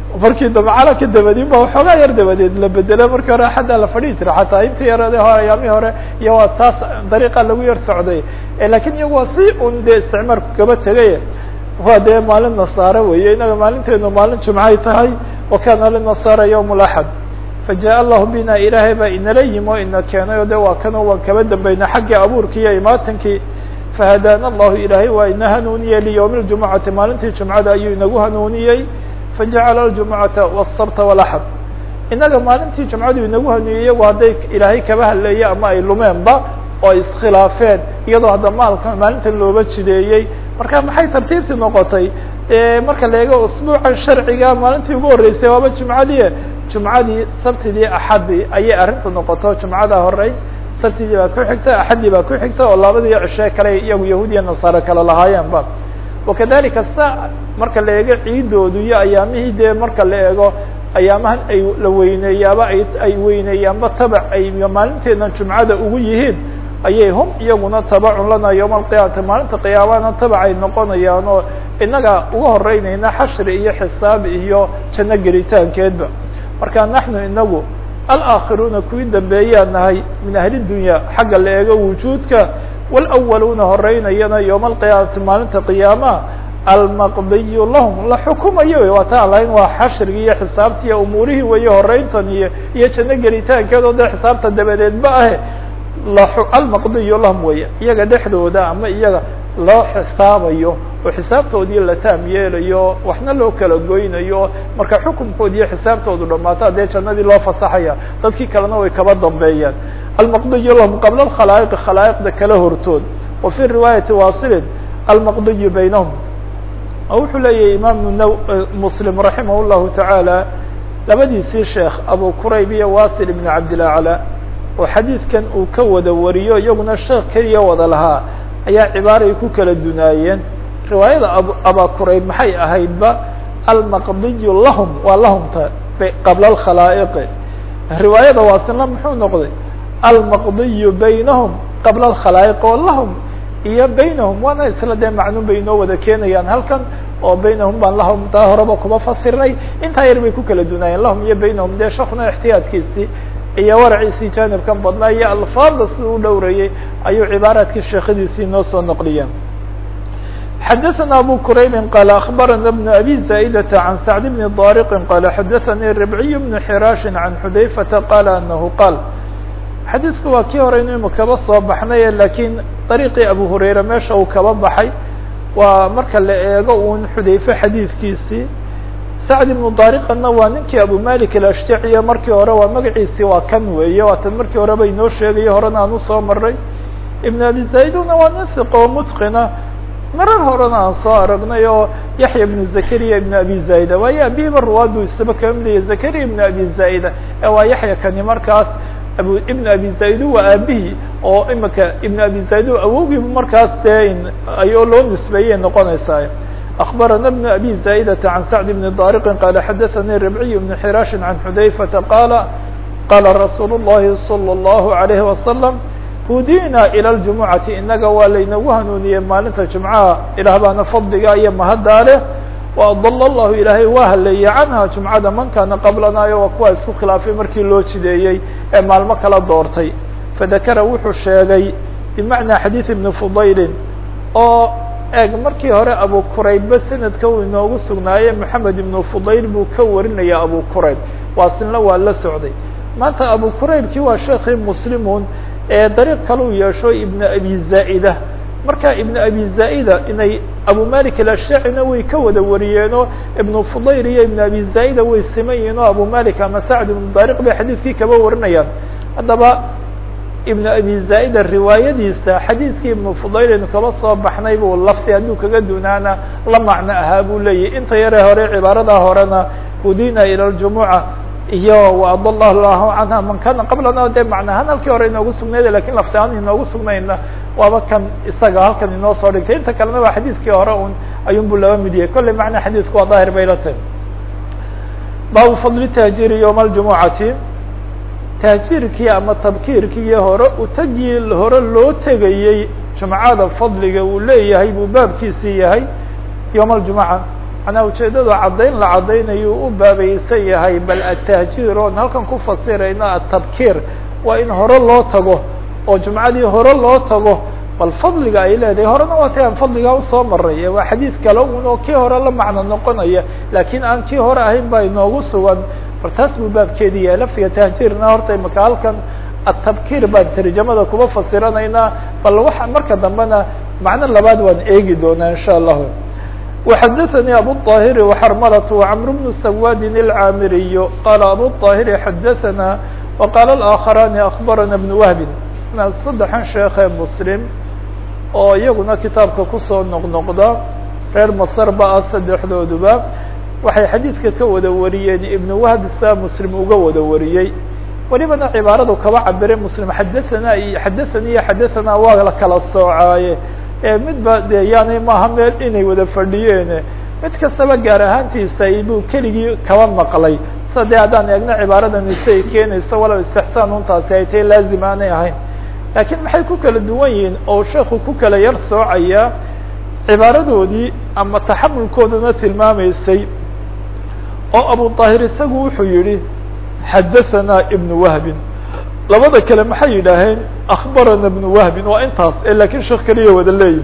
A: markii dambe calanka dabadin ba waxoogaa yar dabadeed la bedelo markii hore axaddaa la fadhihi jira xataa intii yarade hore ayaamihii hore iyo waa taas dariiqa lagu yar socday lakin iyagu waa si un dee isticmaalku kaba tegay waa dee maalin nasaare weeye inaga maalinteenu maalin jumcay tahay wa kana linasaara yawm laxad fajaء allahu bina ilaahay baa inala yimi o ina keenay o de waa kano waan kaba dambayna xaggii abuurkii iyo imaatankii fahadaana allahu ilaahay waa ina hanuuniyey liyowmi اljumucati maalintii jumcada ayuu inagu hanuuniyey fajacala aljumucata wالsabta walaxad inaga maalintii jumcadu inagu hanuuniyey iyagu hadday ilaahay kaba hadleeye ama ay lumeenba oo ay iskhilaafeen iyadoo hadda maalka maalintan looba jideeyey marka maxay tartiibtii noqotay marka la eego usbuuca sharciga maalintii ugu horreysay waaba jumcadii jumcadii sabtidii axadii ayay arrinta noqoto jumcada horey sabtidii baa ku xigta axadii baa ku xigta oo labadii cishe kale iyagu yahuudiya nasaare kale lahaayeenba wakadalika sa marka la eego ciidoodu iyo ayaamihii dee marka la eego ayaamahan ay la weyneeyaaba ay ay weyneeyaanba tabac ay maalinteedan jumcada ugu yihiin ayay hum iyaguna tabacun lana yowma alqiyaamati maalinta qiyaamana tabac ay noqonayaan oo inaga uga horeynayna xashri iyo xisaab iyo janno gelitaankeedba marka naxnu inagu alaakiruuna kuwii dambeeyaan nahay min ahli dunya xagga la eego wujuudka walawaluuna horeynayana yowma alqiyaamati maalinta qiyaamaha almaqdiyu lahum la xukumayo wey waa ta an lahayn waa xashrigi iyo xisaabti iyo umuurihii weeye horeyntan iyo iyo janno gelitaankeed oo dee xisaabta dabadeedba ahe almaqdiyu lahum weeye iyaga dhexdooda ama iyaga loo xisaabayo oo xisaabtoodii la taam yeelayo waxna loo kala goynayo marka xukunkoodi iyo xisaabtoodu dhamaato haddee jannadii loo fasaxaya dadkii kalena way kaba dambeeyaan almaqdiyu lahum qabla alkhalaa'iqi khalaa'iqda kala hortood wa fi riwaayati wasilin almaqdiyu baynahum wuxuu leeyahay imaamu n muslim raximah llahu tacaala labadiisii sheekh abu qurayb iyo wasil ibn cabdilacla oo xadiidkan uu ka wada wariyo iyaguna sheekh keliya wada lahaa ayaa cibaaray ku kala dunaayeen riwaayada ab aba qurayb maxay ahaydba almaqdiyu lahum waa lahumta qabla alkhalaa'iqi riwaayada waasilna muxuu noqday almaqdiyu baynahum qabla alkhalaa'iq oo lahum iyo baynahum waana isla dee macnuun bay inoo wada keenayaan halkan oo baynahum baan lahum taa horeba kuma fasirnay intaa yar bay ku kala dunaayeen lahum iyo baynahum dee shekuna ixtiyaadkiisii iyo waraciisii jaanibkan badnaa iyo alfaada si u dhowrayey ayuu cibaaraadkii sheekadiisii noo soo noqliyeen xadaثna abu quraybi qala akbarana bn abi zaa'idata can sacd bni dariqi qala xadaثanii ribciy bn xiraashi can xudayfata qala anahu qaal xadiidku waa kii hore inaynu kaba soo baxnay lakiin dariiqii abu hurayra meesha uu kaba baxay waa marka la eego un xudayfe xadiidkiisii sacd ibnu dariqana waa ninkii abu malik alashtaciya markii hore waa magaciisii waa kan weeye waatan markii horeba inoo sheegayo horena aan usoo maray ibn abi zayduna waa nin siqoo mutqina marar horena aan soo aragnay oo yaxya ibnu zakariya ibn abi zaida waayo abihiba ruwaadu isaba kaba midaya zakariya ibn abi zaida ee waa yaxya kani markaas abu ibn abi zaidu waa aabihii oo imika ibn abi zaidu awowgiibu markaas dee ayoo loo nisbeeyay noqonaysaa أخبرنا بن أبي زائدة عن سعد بن طارق قال حدثني ربعي بن حراش عن حذيفة قال قال رsuuل اللhi صلى الله عليه وسلم هudيna إلى الجuمعة inaga waa laynagu hanuuniyey maalinta جuمعaha ilah baana fadliga iyo mahaddaa leh وأضل الlahu ilaahay waa haleeyey canha جuمعada man kana qablanayo waa kuwa isku khilaafay markii loo jideeyey ee maalmo kala doortay fadakra wuxuu sheegay بمعنى xadيiث بن فضayl oo eeg markii hore abu quraybba sanadka uu inoogu sugnaaye moxamed ibnu fudayl buu ka warinaya abu qurayb waasilna waa la socday maanta abu quraybkii waa sheekii muslimun ee dariiq kale u yeesho ibn abi zaa'ida marka ibn abi zaa'ida inay abu malik alashacina way ka wada wariyeenoo ibnu fudayl iyo ibn abi zaa'ida way siman yihiin oo abu malik ama sacd ibnu dariq bay xadiidkii kaba warinayaan haddaba ibn abi zaa'ida riwaayadiisa xadiidkii ibnu fudaylinu kaba soo baxnay buu lafti hadduu kaga dunaana la macno ahaa buu leeyahy inta yare hore cibaaradaa horena hudina ilى ljumuca iyo waadal lahu canha man kana qablana dee macnahaan halkii hore inoogu sugnayda lakin lafti ahaan inoogu sugnayna waaba kan isaga halkan inoo soo dhigtay inta kalena waa xadiidkii hore un ayun buu laba mid yahay kolley macna xadiidku waa daahir bay la tahay baabu fadli taajiri ywma اljumucati tahjiirkii ama tabkiirkii hore utagii hore loo tegayey jumcada fadliga uu leeyahay buu baabkiisii yahay yowma aljumuca manaa ujeedadu caddayn la caddaynayo u baabaysan yahay bal atahjiir oon halkan ku fasirayno atabkiir waa in hore loo tago oo jumcadii hore loo tago bal fadliga ay leedahay horena waa ta aan fadligaa usoo maray waa xadiid kale un oo kii hore la macno noqonaya laakiin aan kii hore ahayn baa inoogu sugan bal taas buu baabkeedi yahay laftiga tahjiirna horta imaka halkan atabkiir baan tarjamada kuba fasiranaynaa bal waxa marka dambena macno labaad waan eegi doonaa insha allahu وxdثnي أbو الطاhر وxrmلة وcمر بن سواد العاmري qال أbو الطاhر xdثnا وqال الآخران أخبرنا بن وهب saddexan sheekee msلم oo iyaguna kitaabka kusoo noqnoqda reer mصr ba ah saddexdooduba waxay xadيidka ka wada wariyeen iبن وهب saa msلم uga wada wariyey welibana cibaaradu kaba cabire msلم xadثna iyo xadثnي iyo xadثna waa la kala soocaaye midba de yani maaha meel inay wada fadhiyeen mid kastaba gaar ahaantiisa buu keligii kaba maqlay sa de haddaan eegno cibaaradan ise ay keenayso walow istixsaan untaasi ay tahay laazim aanay ahayn laakiin maxay ku kala duwan yihiin oo sheekhu ku kala yar soocaya cibaaradoodii ama taxamulkoodana tilmaamaysay oo abu طaahir isagu wuxuu yihi xadaثana ibn wahbin labada kale maxay yidhaaheen akbarana بن wهbi waa intaas lakin sheek keliya wada leeyihi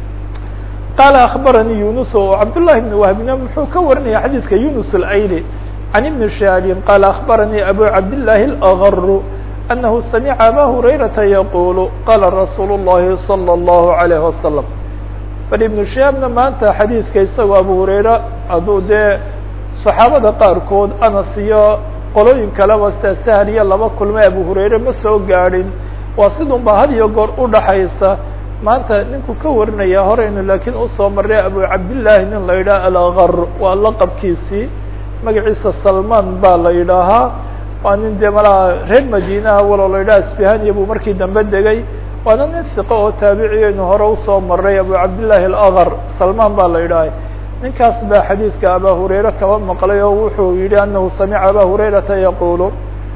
A: qaala akbaranii yunus o cabdالlahi بن wهbina muxuu ka warinaya xadiidka yunus اlayli can ibn shaabin qaala akbaranii abu cabdالlahi اlأغr anahu samica aba hurayrata yaqulu qala rasuul الlahi salى الlahu عalيه wasalam bal ibnu shaabna maanta xadiidka isagoo abu hurayra hadduu dee صaxaabada qaarkood anas iyo qolooyin kaleba sida sahal iyo laba kulmay abu hurayre ma soo gaadhin waa sidun ba had iyo goor udhaxaysa maanta ninku ka warinaya horeynu laakiin usoo maray abu cabdillaahi nin la yidhaha algar waa laqabkiisii magaciisa salman baa la yidhaahaa waa nin dee malaha reer madinaha walow la yidhaha asbihaniya buu markii dambe degay waana nin siqo oo taabiciyaynu hore usoo maray abu cabdillaahi algar salman baa la yidhaha ninkaas baa xadiidka aba hurayre kaba maqlay oo wuxuu yihi anahu samica aba hurayrata yaqulu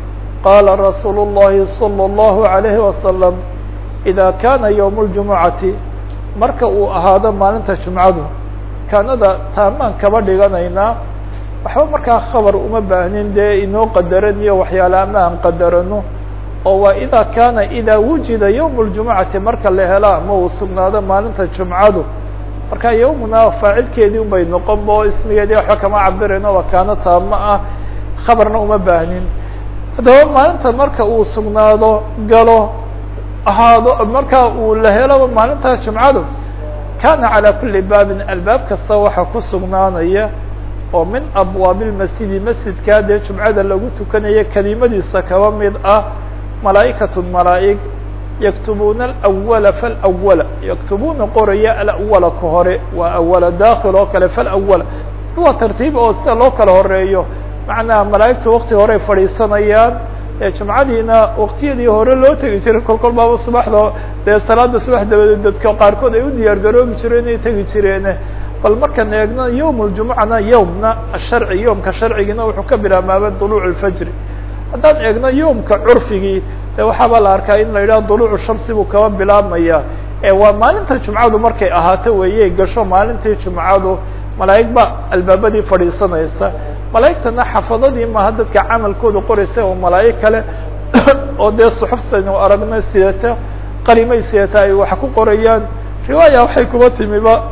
A: qala rasuulu الlahi salى الlahu عalayhi wasalam ida kana ywm اljumucati marka uu ahaado maalinta jumcadu kaanada taamaan kaba dhiganaynaa waxba markaa khabar uma baahnin dee inoo qadaran iyo waxyaale ama aan qadarano oo waa ida kana ida wujida ywm اljumucati marka la helo ama uu sugnaado maalinta jumcadu marka yawmuna faacilkeedii un bay noqon bo ismigeedii waxba kama cabirayno waa kaano taamo ah khabarna uma baahnin haddaba maalinta marka uu sugnaado galo ahaado marka uu la helo maalinta jumcadu kana calى kuli baabin albaab kasta waxaa ku sugnaanaya oo min abwaabi lmasjidi masjidkaa dee jumcada lagu tukanayo kelimadiisa kaba mid ah malaa'ikaة malaa'ig yaktubuna alawala falawala yaktubuna qoraya alawala ka hore waa awala daakil oo kale falawala waa tartiib oo sida loo kala horeeyo macnaha malaa'igta wakti horey fadhiisanayaan jumcadiina waktiyadii hore loo tegi jiray kol kol baaba subaxda dee salaada subax dabadeed dadka qaarkood ay u diyaar garoobi jireen inay tegi jireen bal markaan eegno yawm ljumucana yawmna asharci yawmka sharcigiina wuxuu ka bilaabmaaba duluuc lfajri haddaan eegno yawmka curfigii de waxaaba la arkaa in la yidhaha duluucu shamsi buu kaba bilaabmaya waa maalinta jumcadu markay ahaato weeye gasho maalintii jumcadu malaa'ig ba albaabadii fadhiisanaysa malaa'igtana xafadadii maaha dadka camalkooda qoraysa oo malaa'ig kale oo dee suxufsaynu aragna sidata qalimay sidata ay wax ku qorayaan riwaaya waxay kuba timiba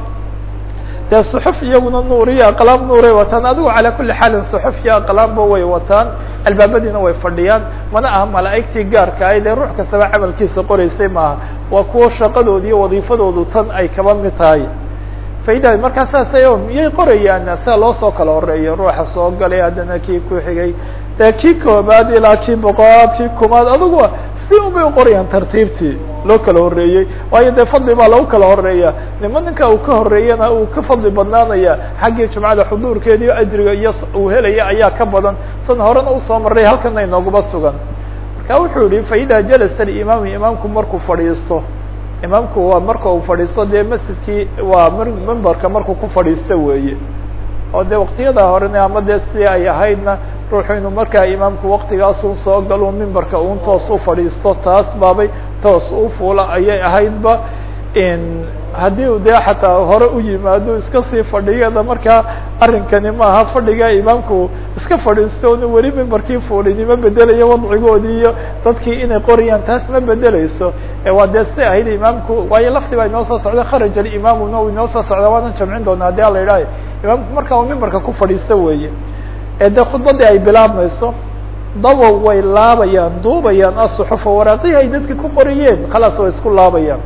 A: dee suxuf iyaguna nuur iyo aqlaam nuuray wataan adigu calaa kuli xaalin suxuf iyo aqlaamba way wataan albaabadiina way fadhiyaan mana aha malaa'igtii gaarka ay dee ruux kastaba camalkiisa qoraysay maaha waa kuwo shaqadooda iyo wadiifadoodu tan ay kaba mid tahay faida markaa saasay miyay qorayaan sida loo soo kala horeeyo ruuxa soo galay haddana kii ku xigay dee kii koobaad ilaa kii boqolaad kii kumaad adugu si unbay uqorayaan tartiibtii loo kala horeeyey waayo dee fadli baa lagu kala horeeya nima ninka uu ka horeeyana uu ka fadli badnaanaya xaggii jumcada xuduurkeeda iyo ajriga iyo uu helaya ayaa ka badan san horena usoo maray halkana inooguma sugan marka wuxuu yihi faida jalasa imaamu imaamku markuu fadhiisto imaamku waa marka uu fadhiisto dee masjidkii waa mimbarka markuu ku fadhiisto weeye oo dee waktiyada horena ama dee si ay ahaydna ruuxu inuu markaa imaamku waktigaasun soo galo mimbarka un toos u fadhiisto taas baabay toos u fuula ayay ahaydba haddii u dee xataa hore u yimaado iska sii fadhiyada markaa arrinkani maaha fadhiga imaamku iska fadhiisto onu weli mimbarkii fuulini ma bedelayo wadcigoodii iyo dadkii inay qoriyaan taas ma bedeleyso waa dee si ahayd imaamku waayo lafti baa inoo soo socda kharaj alimaamuna uu inoo soo socda waanan jamcin doona hadii ala idhaayo imaamku markaa uu mimbarka ku fadhiista weeye ee dee khudbadii ay bilaabmayso dabow way laabayaan duubayaan asuxufa waraaqihii ay dadki ku qoriyeen khalaas way isku laabayaan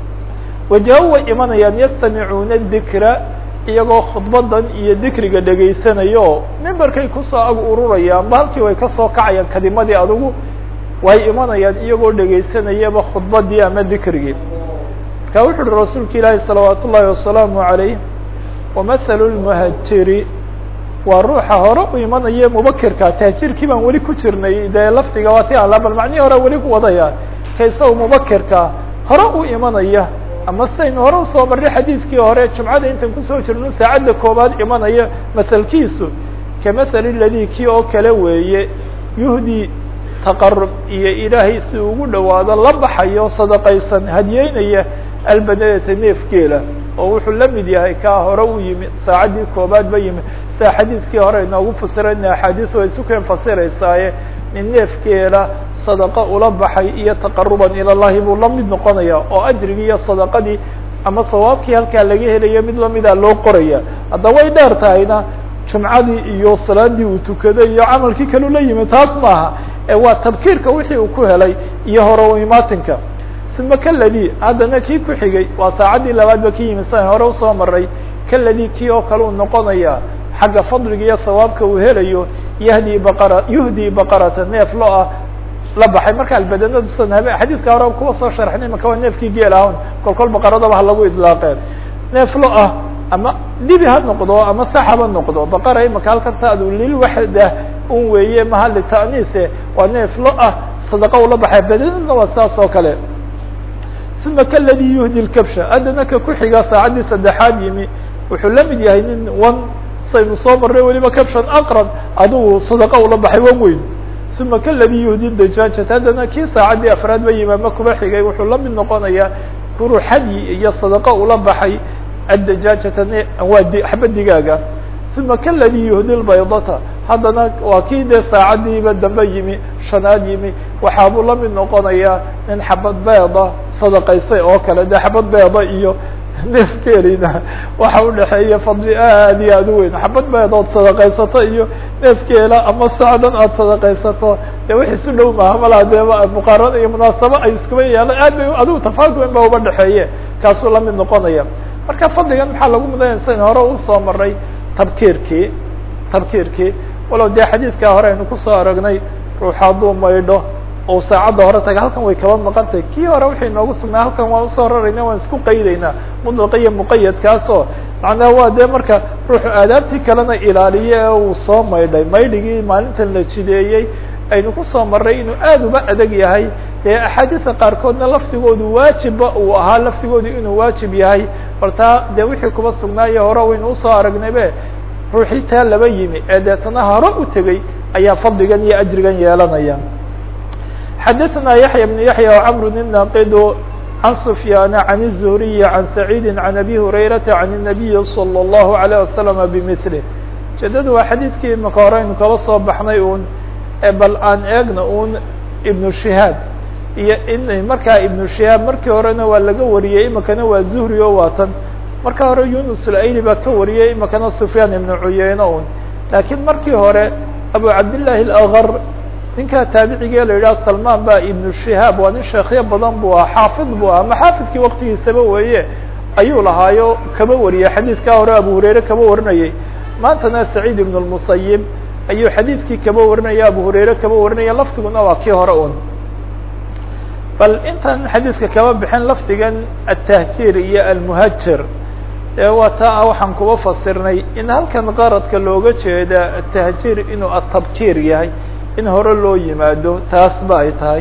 A: waja-u way imanayaan yastamicuuna dikra iyagoo khudbadan iyo dikriga dhegaysanayo mimbarkay kusoo ag ururayaan ba halkii way kasoo kacayaan kadimadii adugu way imanayaan iyagoo dhegaysanayaba khudbadii ama dikrigii marka wuxu uhi rasuulka ilaahi salawaat ullahi wasalaamu عalayh wamahalu lmuhajiri waa ruuxa hore u imanaya mubakirka tahjirkii baan weli ku jirnay dee laftiga waa ti ala bal macnihii hore weli ku wadaya ka isaga mubakirka hore u imanaya ama sidaynu hore usoo marnay xadiidkii hore jumcada intan kusoo jirno saacadda koobaad imanaya masalkiisu kamahali ladi kii oo kale weeye yuhdi taqarub iyo ilaahay si ugu dhawaado la baxayo sadaqaysan hadiyeynaya albanadata neefgeela oo wuxuu la mid yahay kaa hore u yimi saacaddii koobaad ba yimi sia xadiidkii hore inoogu fasirana axaadiis way isu keen fasiraysaaye nin neefkeela sadaqo ula baxay iyo taqaruban ila llahi buu la mid noqonaya oo ajrigii iyo sadaqadii ama sawaabkii halkaa laga helayo mid lamida loo qoraya hadda way dheer tahayna jumcadii iyo salaadii uu tukaday iyo camalkii kalu la yimi taas maaha ee waa tabkiirka wixii uu ku helay iyo hore u imaatinka uma kaladi haddana kii ku xigay waa saacaddii labaad ba ka yimid san hore usoo maray kaladi kii oo kale uu noqonaya xagga fadliga iyo sawaabka uu helayo yahdi baqara yuhdii baqarata neef lo ah la baxay marka albadanadu san habe xadiidka hore kuwa soo sharxnay maka waa neefkii geel ahun kol kol baqaradaba ha lagu idlaaqeen neef lo ah ama dibi ha noqdo ama sax haba noqdo baqara imaka halkan taadu lil waxda un weeye maha lita'niise waa neef lo ah sadaqa ula baxay badanadna waa saas oo kale uma kaladi yuhdi lkabsha haddana ka ku xiga saacaddii saddexaad yimi wuxuu la mid yahay nin wan saynu soo marnay weliba kabshan aqrab adigu sadaqa ula baxay wan weyn uma kaladi yuhdi dajaajat haddana kii saacaddii afraad ba yimi ama kuba xigay wuxuu la mid noqonayaa kuru xadyi iyo sadaqa ula baxay addajaajata waa xaba digaaga uma kaladi yuhdi lbaydata haddana waa kii dee saacaddiiba dambe yimi shanaad yimi waxaabuu la mid noqonayaa nin xabad beeda sadaqaysay oo kale dee xabad beeda iyo neefkeelina waxa udhaxeeya fadli aad iyo aad u weyn xabad beed ood sadaqaysato iyo neefkeela ama sacdan aad sadaqaysato dee wax isu dhow maaha malaa dee muqaarano iyo munaasabo ay iskuba yeelan aad bay adigu tafaadul in ba uba dhexeeye kaasuu la mid noqonaya marka fadligan maxaa lagu mudanaya sayn hore usoo maray tabkiirkii tabkiirkii walow dee xadiidkaa hore aynu kusoo aragnay ruux hadduu maydho oo saacadda hore taga halkan way kaba maqantay kii hore waxay noogu sugnaa halkan waan usoo rarayna waan isku qaydaynaa mudlaqa iyo muqayadkaasoo macnaha waa dee marka ruuxu aadaabtii kalena ilaaliye ee uu soo maydhay maydhigii maalintan la jideeyey aynu kusoo marray inuu aad uba adag yahay dee axaadiisa qaarkoodna laftigoodu waajibba uu ahaa laftigoodu inuu waajib yahay bal taa dee wixii kuba sugnaayo hore waynu usoo aragnaybe ruuxii taa laba yimi ee deetana hore u tegey ayaa fadligan iyo ajrigan yeelanaya xadaثna yaحyى بن yaحyى وcمr الناqd عن سفyاn عن الزهري عن سعيد عن أbي هريرة عن النبي صلى الله عليه وسلم بمثله ujeedadu waa xadiidkii imaka hore aynu kala soo baxnay un bal aan eegna un iبن شihaab iyo in markaa iبن شihaab markii horena waa laga wariyey imakana waa zuhri o waatan marka hore yunus اlayli baa ka wariyey imakana سفyaan iبن cuyeyne un lakiin markii hore abu cabdاللahi الأغr ninkaa taabicigee la yidhaha salman ba ibnu shihaab waa nin sheekhyo badan buu ah xaafid buu ah ama xaafidkii waktigiisaba weeye ayuu lahaayo kaba wariyay xadiidkaa hore abu hurayre kaba warinayay maantana saciid ibn lmusayib ayuu xadiidkii kaba warinaya abu hurayre kaba warinaya lafdiguna waa kii hore un bal intaan xadiidka kaba bixin lafdigan atahjiir iyo almuhajir ee waa taa waxaan kuba fasirnay in halkan qaradka looga jeeda atahjiir inuu atabkiir yahay in hore loo yimaado taas ba ay tahay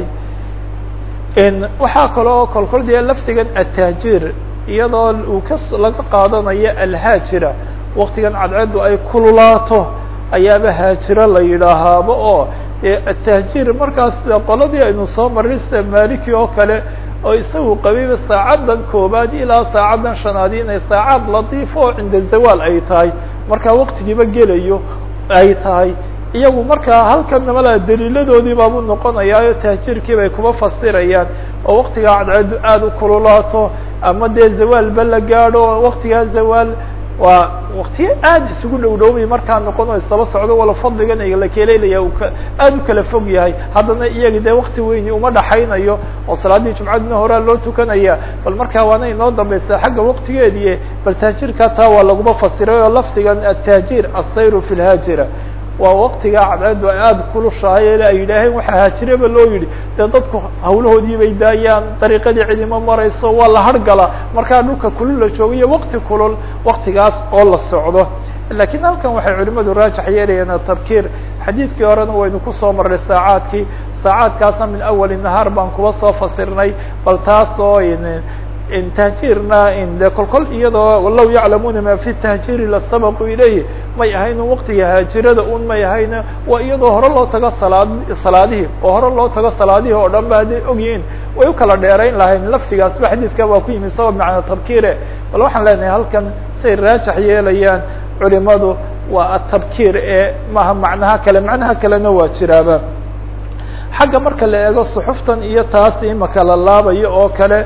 A: waxaa kaloo kolkol dee lafdigan atahjiir iyadoo uu ka laga qaadanayo alhaajira waktigan cadceedu ay kululaato ayaaba haajiro la yidhaahaaba oo atahjiir markaas qoladii aynu soo marray sida maliki oo kale oo isagu qabiba saacaddan koobaad ilaa saacaddan shanaad inay saacad latiifo oo cinda zawaal ay tahay markaa waktigiiba gelayo ay tahay iyagu markaa halkan namala daliiladoodii baabu noqonayaayo tahjiirkii bay kuma fasirayaan oo waktigaa cadceedu aada u kululaato ama dee zawaalba la gaadho oo waktigaa zawaal waa waktiyo aada isugu dhow dhowbay markaa noqon oo isdaba socdo wala fadligan la keleelaya u ka aada u kala fog yahay haddana iyaga dee wakti weyni uma dhaxaynayo oo salaaddii jumcadina horaa loo tukanaya bal markaa waana inoo dambaysaa xagga waktigeedii bal tahjiirka taa waa laguma fasiray oo lafdigan atahjiir asayru fi lhaajira waa waktigaa cadceedu ay aada kulushahay ele ay yidhaaheen waxaa haajireba loo yidhi dee dadku hawlahoodii bay daayaan dariiqadii cidima marayso waa la hargala markaa dhulka kulul la joogayo wakti kulul waktigaas oo la socdo lakiin halkan waxay culimadu raajax yeelayaan tabkiir xadiidkii horena waynu kusoo marray saacaadkii saacaadkaasna min awali nahaar baan kuba soo fasirnay bal taas oo tahjiirna de kol kol iyadoo law yaclamuuna ma fi tahjiiri lasabaqu ilayh may ahayn waktiga haajirada un may ahayn waa iyadoo hore loo tago salaad salaadihii oo hore loo tago salaadihii oo dhan ba hadday ogyihiin way u kala dheerayn lahayn laftigaasba xadiiska waa ku yimi sabab macna tabkiire bal waxaan leenahay halkan say raajax yeelayaan culimadu waa atabkiir ee maha macnaha kale macnaha kalena waa jiraaba xagga marka la eego suxuftan iyo taas imaka la laabayo oo kale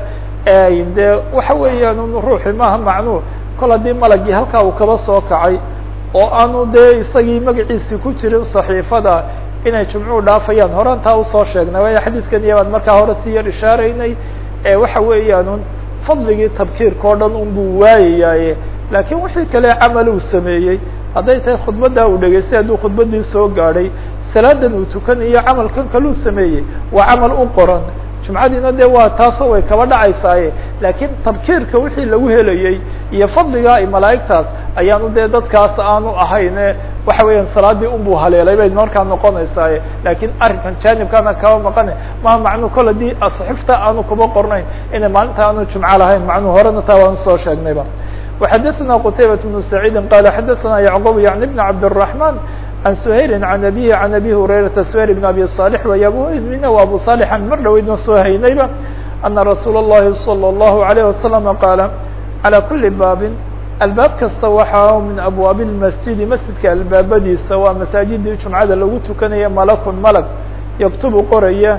A: de waxa weeyaan ruuxi maaha macnuu kol haddii malagii halkaa uu kaba soo kacay oo aanu dee isagii magaciisi ku jirin صaxiifada inay jumcuu dhaafayaan horan taa usoo sheegnay waayo xadiidkan iyo baan markaa hore si yar ishaaraynay waxa weeyaan fadligii tabkiirka o dhan un buu waayayaaye laakiin wixii kale camal uu sameeyey hadday tahay khudbaddaa uu dhegaystay hadduu khudbaddii soo gaadhay salaadan uu tukanayo camalkan kaluu sameeyey waa camal u qoran jumcadiina de waa taasoo way kaba dhacaysaaye laakiin tabkiirka wixii lagu helayey iyo fadliga ay malaa'igtaas ayaanu dee dadkaas aanu ahayne waxa weeyaan salaadii unbuu haleelay bay markaa noqonaysaaye laakiin arrinkan jaanibkaana kaba maqane maha macnuu kol hadii saxifta aanu kuba qornayn inay maalinta aanu jumco lahayn macnuu horena taa waan soo sheegnayba وxadثna qتaybaة بن سعيid qال xadثna yعqوب yعن بن عبدالرحمن عن سhayl عن أbيه عن أbي هurayرaةa سhayl بن أbي صالح way abmina و abu صالحa mar dhaweydna soo haynayba أنa رasuul الlahi صلى الlaه عليه وسلم qاaل عalى kuli baabin albaab kasta waxa min abwaaب الmasjidi masjidka albaabadiisa waa masaajidii jumcada lagu tukanaya malakun malag yaktubu qoraya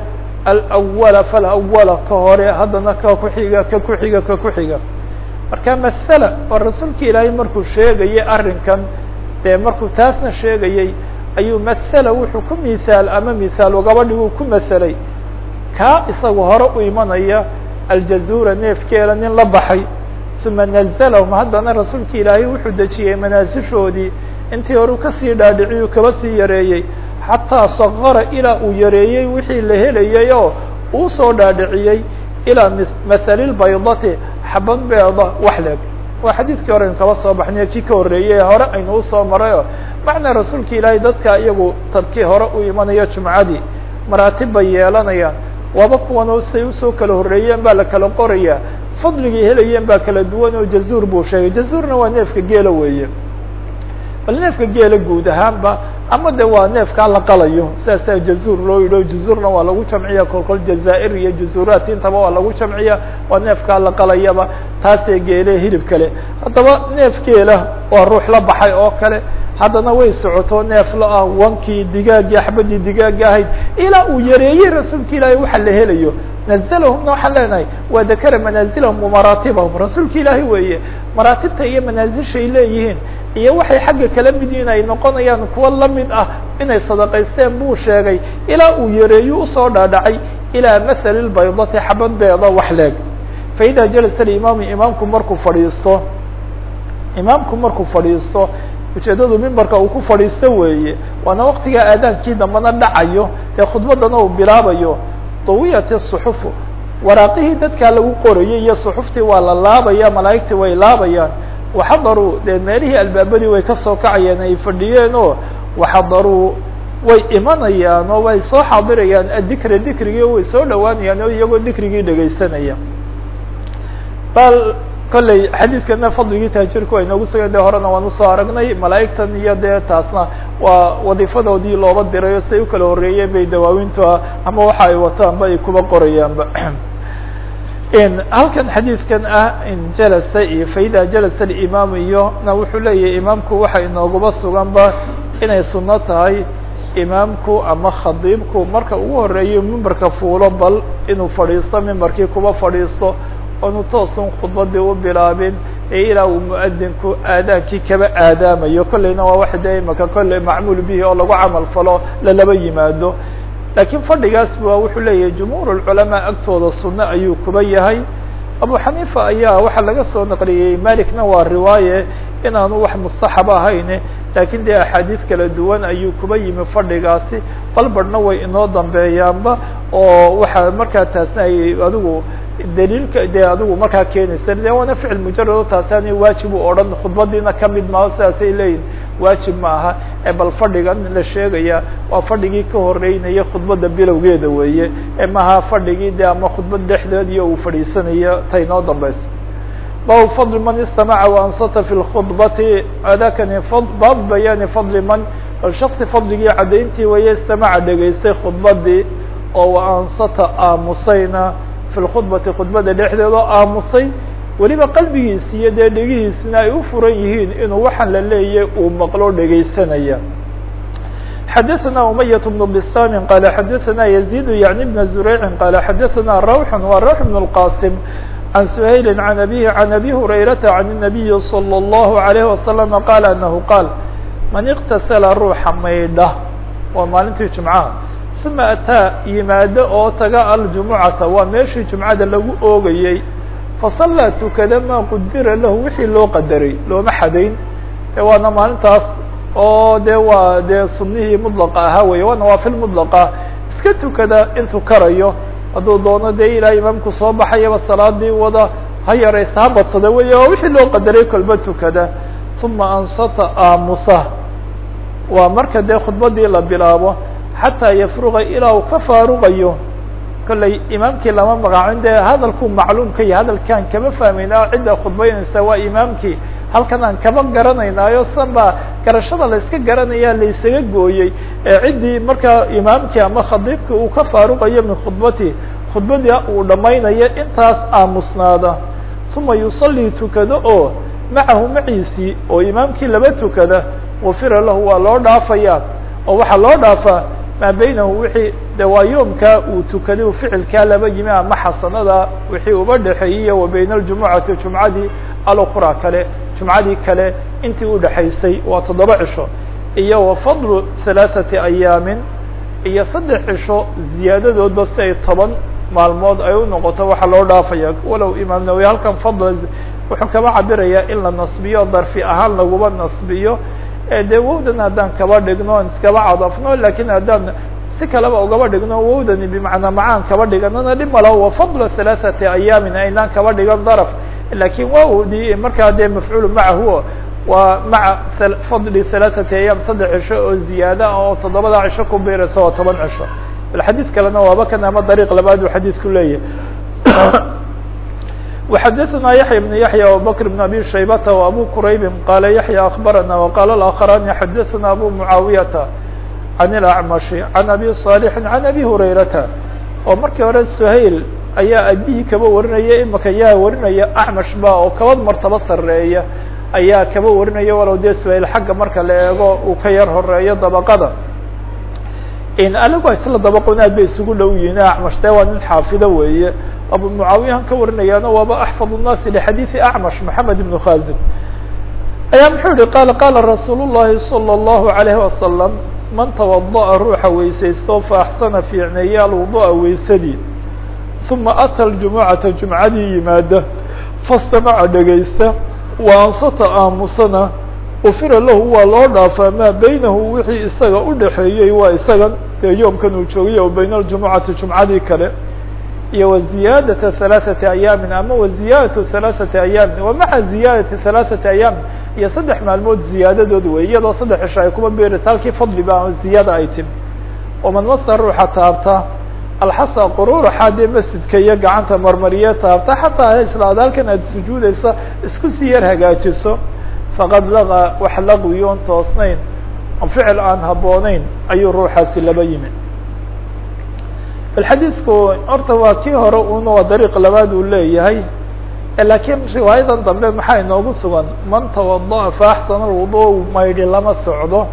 A: alأوla falأوla ka hore haddana ka kuxiga ka kuxiga ka kuxiga marka masala oo rasuulka ilaahay markuu sheegayay arrinkan dee markuu taasna sheegayey ayuu masala wuxuu ku misaal ama misaal gabadhiguu ku masalay kaa isaga hore u imanaya aljazura neefkeela nin la baxay uma nazalahum haddana rasuulka ilaahay wuxuu dejiyey manaasishoodii intii hore kasii dhaadhiciyuu kaba sii yareeyey xataa sagara ilaa uu yareeyey wixii la helayay oo uu soo dhaadhiciyey ilaa mahalilbaydati xaban beeda wax leeg waa xadiidkii hore aynu kaba soo baxnayo kii ka horreeyey hore aynu usoo marayo macnaa rasuulka ilaahay dadka iyagu tabkii hore u imanayo jumcadii maraatib bay yeelanayaan waaba kuwan say usoo kala horreeyeen baa la kala qoraya fadligay helayeen baa kala duwan oo jazuur buu sheegay jazuurna waa neefka geela weeye bal neefka geela guud ahaanba ama de waa neefkaa la qalayo sidaasaa jazuur loo yidho jazuurna waa lagu jamciya kolkol jazaair iyo jazuuraat intaba waa lagu jamciya waa neefkaa la qalayaba taasee geele hilib kale haddaba neef geela waa ruux la baxay oo kale haddana way socoto neef la ah wankii digaagii axbadii digaaga ahayd ilaa uu yareeyey rasuulka ilaahay waxa la helayo nazlahumna waxaan leenahay waa dakara manaazilahum wamaraatibahum rasuulka ilaahay weeye maraatibta iyo manaazishay leeyihiin iyo waxay xagga kala mid yihiin ay noqonayaan kuwa lamid ah inay sadaqaysteen buu sheegay ilaa uu yareeyo usoo dhaadhacay ilaa mathali lbaydati xabad beeda wax leeg faida jalasa imaamu imaamku markuu fadhiisto imaamku markuu fadhiisto ujeedadu mimbarka uu ku fadhiisto weeye waana waktigaa aadaankii dambana dhacayo ee khudbadana uu bilaabayo dawiyati suxufu waraaqihii dadkaa lagu qorayay iyo suxuftii waa la laabaya malaa'igtii way laabayaan waxadaruu dee meelihii albaabadii way kasoo kacayeen ay fadhiyeen oo waxadaruu way imanayaan oo way soo xaadirayaan adikra dikrigii oo way soo dhawaanayaan oo iyagoo dikrigii dhegaysanaya bal kolley xadiidkana fadligii taajirku ay noogu sugan de horena waan usoo aragnay malaa'igtan iyo dee taasna waa wadiifadoodii looba diray oo siay u kala horreeyeen bay dawaawinta ama waxa ay wataanba ay kuba qorayaanba halkan xadiidkan ah in jalasa iyo faida jalasa alimaamu iyo na wuxuu leeyahay imaamku waxa inooguba suganba inay suno tahay imaamku ama khadiibku marka ugu horeeyo mimbarka fuulo bal inuu fadhiisto mimbarkii kuba fadhiisto oonu toosun khudbadii u bilaabin ee ilaa uu muadinku aadaankii kaba aadaamayo kolleyna waa wax dee imaka kolley macmuul bihi oo lagu camal falo lalaba yimaado laakiin fadhigaas ba wuxuu leeyahay jumhuur lculamaa agtooda sunno ayuu kuba yahay abu xaniifa ayaa waxaa laga soo naqliyey malikna waa riwaaye inaanu wax mustaxab ahayn laakiin dee axaadiis kala duwan ayuu kuba yimi fadhigaasi balbarhna way inoo dambeeyaanba oo waxaa markaa taasna ay adigu daliilka dee adigu markaa keenaysa de waana ficil mujarado taasi waajib u odhan khudbadiina kamid maaho sidaasay leeyihin waajib ma aha ee bal fadhigan la sheegaya waa fadhigii ka horeynaya khudbadda bilowgeeda weeye ee maha fadhigii de ama khudbad dhexdeed iyo uu fadhiisanayo ta inoo dambaysa bab fadl man istamaca waansata fi lkhudbati adakani bab bayaani fadli man bal shaksi fadligii caddayntii weeye istamaca dhegaystay khudbadii oo waansata aamusayna fi lkhudbati khudbada dhexdeeda oo aamusay weliba qalbigiisi iyo dee dhegihiisina ay u furan yihiin inuu waxaan la leeyay uu maqlo dhegaysanaya xadaثna umayaة بن bsami qala xadaثna يزيد yaعni بn زurayci qala xadaثna rawx wa rawx بن الqاsim عن سhayl عن أbيه عن أbي هurayrata عن النabiyi صلى الlه عليه وسلم qال أنه qاal man اktasla ruuxa maydha waa maalintii jumcaha ثuma ataa yimaado oo taga aljumucata waa meeshii jumcada lagu oogayey fasallaa tukada maa qudira lahu wixii loo qadaray looma xadayn waana maalintaas oo de waa dee sunihii mطلqa ahaa wey waa nawaafil mطلqa iska tukada intuu karayo hadduu doono dee ilaa imaamku soo baxayaba salaadii wada ha yaraysa ha badsada wey waa wixii loo qadaray kolba tukada ثuma ansata aamusa waa marka dee khudbadii la bilaabo xataa yafruqa ilaa uu ka faaruqayo kollay imaamkii lama magaacin dee hadalkuu macluumka iyo hadalkaan kama fahmayna cidda khudbaynaysa waa imaamkii halkan aan kama garanaynaayo san baa garashada la iska garanaya la isaga gooyey ee ciddii markaa imaamkii ama khadiibkii uu ka faaruqayo min khudbati khudbadii uu dhamaynayo intaas aamusnaada uma yusallii tukado oo macahu maciisii oo imaamkii laba tukada gufira lahu waa loo dhaafaya oo waxaa loo dhaafaa maa baynahu wixii de waa yoomkaa uu tukaday u ficilkaa laba yimi ama xasanada wixii uba dhexeeyey wa bayna aljumucati jumcadii alukra kale jumcadii kale intii udhexaysay waa toddoba cisho iyo wa fadlu halaaثati ayaamin iyo saddex cisho ziyaadadoodba si ay toban maalmood ay u noqoto waxaa loo dhaafaya walow imaam nawawi halkan fadl wuxuu kaba cabirayaa in la nasbiyo darfi ahaan laguma nasbiyo de wowdan haddaan kaba dhigno on iskaba cadafno lakin haddaan si kaleba ugaba dhigno wowdani bimacnaa macaan kaba dhiganana dhib malaho wa fadla halaaثati ayaamin aynaan kaba dhigan darf lakin wawdi markaa dee mafcuul macahu waa maca fadli halaaثati ayaam saddex cisho oo ziyaada ah oo toddobada cisho ku biiraysa waa toban cisho bal xadiid kalena waaba kan ama dariiq labaad uu xadiidku leeyahay وxadثna yaحyى بن yaحyى وabكر بن abي شhaybة وabو qrayb qala yaحyى أخbarana وqال الآkخران xadثna abو معaaوiyةa عن الأعمش عن abي صالح عن abي هurayrata oo markii hore سhayl ayaa abihii kaba warinaya imaka yaa warinaya أعmaش ba oo kaba martabo sareeya ayaa kaba warinaya walow dee سhayl xagga marka la eego uu ka yar horeeyo dabqada anigu isla dabaqon aad bay isugu dhow yihiin acmash de waa nin xaafido weeye abu mucaawiyahan ka warinayaana waaba axfad الnaasi lxadiiثi acmash maxamed ibn khazim ayaa muxuu yihi qala qala rasuul الlahi salى الlahu عalayه wasalam man tawadaأa ruuxa weysaysto faaxsana fiicneeye alwuduءa weysadii uma ata ljumucata jumcadii yimaada fastamaca dhegaysta wa ansata aamusana ufira lahu waa loo dhaafaa maa baynahu wixii isaga udhaxeeyey waa isaga dee yoomkan uu joogay o bayna aljumucati jumcadii kale iyo wa ziyaadata halaaثati ayaamin ama wa ziyaadatu halaaثati ayaamin wa maca ziyaadati halaaثati ayaamin iyo saddex maalmood ziyaadadood wey iyadoo saddex cisho ay kuma beeraysa halkii fadli ba ziyaada ay timi waman masa ruuxa taabta alxasa quruuraxa dee masjidka iyo gacanta marmariye taabta xataa islaada halkan aad sujuudaysa isku sii yar hagaajiso faqad laqa wax laqwiyoon toosnayn ficil aan habboonayn ayuu ruuxaasi laba yimi bal xadiidku horta waa kii hore una waa dariiq labaad uu leeyahay laakiin riwaayadan dambe maxaa inoogu sugan man tawada'a fa axsana alwudu maydhi lama socdo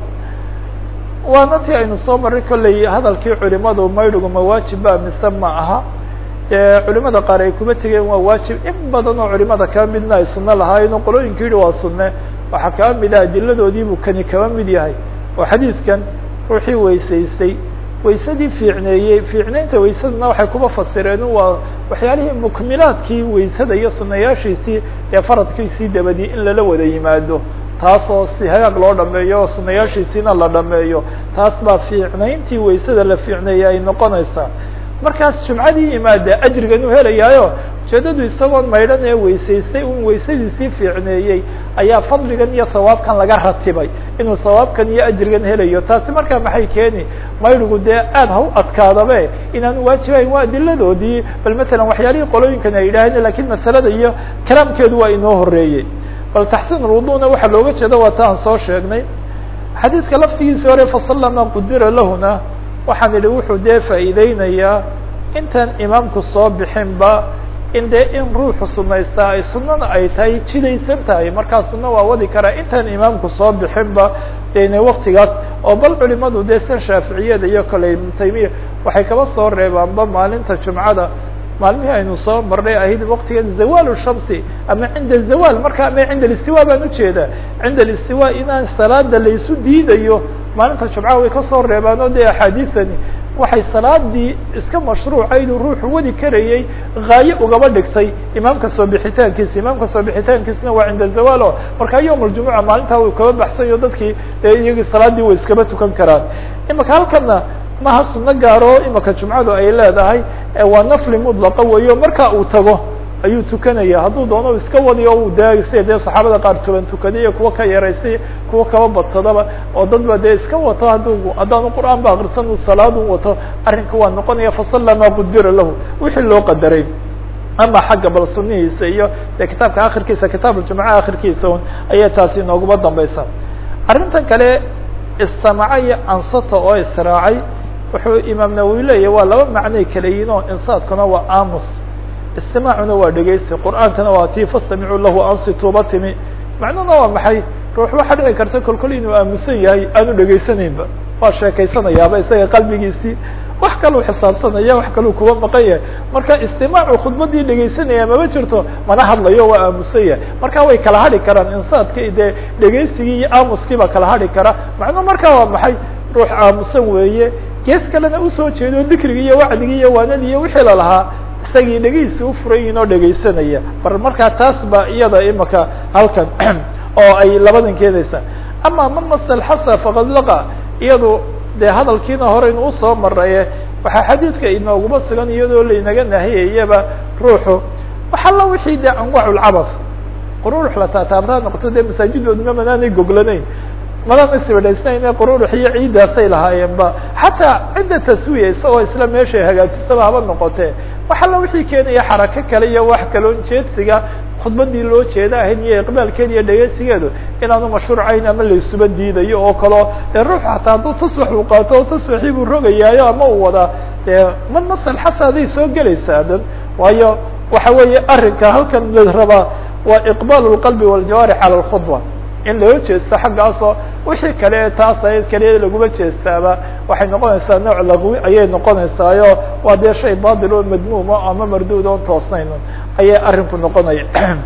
A: waana tii aynu soo maray kolley hadalkii culimadu maydhigu ma waajiba mise ma aha dee culimada qaar ay kuma tegeen waa waajib in badan oo culimada kaba midna ay sunno lahaayeen oo qolooyinka yihi waa sunne waxaa kaba mid ah adiladoodiibuu kani kaba mid yahay oo xadiidkan ruuxii weysaystay waysadii fiicneeyey fiicneynta waysadana waxay kuba fasireen waa waxyaalihii mukmilaadkii waysada iyo sunayaashiisii ee faradkiisii dabadii in lala wada yimaado taasoo si hagaag loo dhameeyo oo sunayaashiisiina la dhameeyo taas baa fiicnayntii waysada la fiicneeyey ay noqonaysaa markaas jumcadii yimaada ajrigan u helayaayo ujeedadu isagoon maydhan ee weysaystay un waysadiisii fiicneeyey ayaa fadligan iyo sawaabkan laga ratibay inuu sawaabkan iyo ajrigan helayo taasi markaa maxay keeni maydhigu dee aad ha u adkaadabe inaan waajibayn waa adiladoodii bal matalan waxyaalihii qolooyinkan ay yidhaaheen lakiin masalada iyo kalaamkeedu waa inoo horeeyey bal taxsiin ulwuduna waxaa looga jeeda waa ta aan soo sheegnay xadiidka laftigiisi hore fasalla ma qudira lahuna waxaan idhi wuxuu dee faa'iideynayaa intaan imaamku soo bixinba in dee in ruuxu sunaystaa ay sunana ay tahay jidaysan tahay markaa suna waa wadi karaa intaan imaamku soo bixinba dene waktigaas oo bal culimadu dee san shaaficiyada iyo kale ibnu taymiya waxay kaba soo reebaanba maalinta jumcada maalmihii aynu soo marnay ahayd waktigan zawal shamsi ama cinda zawal marka ama cinda alistiwa baan ujeedaa cinda alistiwa inaan salaada laysu diidayo maalinta jumcaha way kasoo reebaan oo dee axaadiisani waxay salaadii iska mashruucayd uu ruuxu wadi karayey haaye ugaba dhigtay imaamka soo bixitaankiisa imaamka soo bixitaankiisna waa cinda zawal o markaa yowm aljumuca maalintaa uu kaba baxsayo dadkii dee iyagii salaadii way iskaba tukan karaan imaka halkana maha suno gaaro imaka jumcadu ay leedahay waa nafli mudlaqa weeyo marka uu tago ayuu tukanaya hadduu doono iska wadiyo u de sida dee saxaabada qaar tuban tukaday iyo kuwa ka yaraystay kuwa kaba badsadaba oo dadba dee iska wato hadduu haddaanu qur'aan ba akrisan uu salaadu wato arrinka waa noqonaya fasalla ma qudira lahu wixii loo qadaray ama xagga bal sunihiisa iyo dee kitaabka akhirkiisa kitaab aljumca akhirkiisa un ayay taasi inooguma dambaysa arrintan kale istamaca iyo ansata oo israacay wuxuu imaam nawowi leeyahy waa laba macnay kala yihin oo insaadkuna waa aamus istimaacuna waa dhegeysi qur'aankana waa tii fastamicuu lahu ansituuba timi macnuhuna waa maxay ruux waxaa dhici karta kolkol inuu aamusan yahay aanu dhegaysanaynba waa sheekaysanayaaba isaga qalbigiisii wax kaluu xisaabsanaya wax kaluu kuba maqan yahay marka istimaacu khudbadii dhegaysanaya mama jirto mana hadlayo waa aamusan yahay marka way kala hadhi karaan insaadki dee dhegaysigii iyo aamuskii baa kala hadhi kara macnuhu marka waa maxay ruux aamusan weeye gees kalena usoo jeedo dikrigii iyo wacdigii iyo waanadii iyo wixii lalahaa isagii dhegihiisi ufurayin oo dhegaysanaya bar markaa taas ba iyada imaka halkan oo ay labadan keenaysaa ama man masal xasa faqad laqa iyadu dee hadalkiina horeynu usoo maraye waxaa xadiidka inooguma sugan iyadoo laynaga nahiyayaba ruuxu waxalla wixii dee anwaaculcabaf qururux la taataabtaa noqoto dee masaajidooduna manaanay goglanayn madana sibadhaysnayne qururux iyo ciiddaasay lahaayeenba xataa cidda taswiya isagoo isla meeshay hagaajisaba haba noqotee wax alla wixii keenaya xarako kale iyo wax kaloon jeedsiga khudbadii loo jeeda ahayd iyo iqbaalkeeda iyo dhegeysigeedu inaanu mashruucayn ama laysuba diidayo oo kaleo dee ruux hataa hadduu tusbax uu qaato oo tusbaxii buu rogayaayo ama uu wadaa dee man masal xasaaday soo gelaysaa dan waayo waxa weeye arrinka halkan la rabaa waa iqbaal lqalbi waljawaarix cala lkhudba in loo jeesto xaggaasoo wixii kale taas ayd kaliya laguma jeestaaba waxay noqonaysaa nooc laqwi ayay noqonaysaayo waa dee shay batil oo madmuuma ama marduud oon toosnayn ayay arrinku noqonaya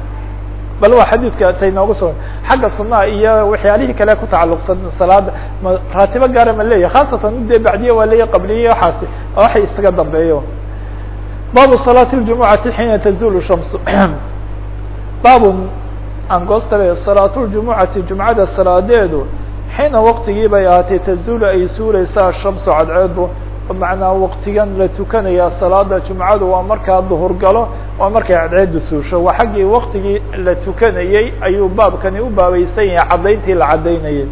A: bal waa xadiidka tay nooga sugan xagga sunaha iyo waxyaalihii kale ku tacalluqsan salaada ma raatibo gaara ma leeyahy khaasatan dee bacdiya waa leeyahy qabliye waxaasi waxay isaga dambeeyo baabu salaati ljumucati xiina tazulu shamsu baabun angoostabe salaatuljumucati jumcada salaadeedu xiina waktigii bay ahaatay tazulu ay suuleysaa shamsu cadceedu macnaa waktigan la tukanaya salaada jumcadu waa markaa duhur galo waa markay cadceedu suusho waa xaggii waktigii la tukanayey ayuu baabkani u baabaysan yahay caddayntii la caddaynayay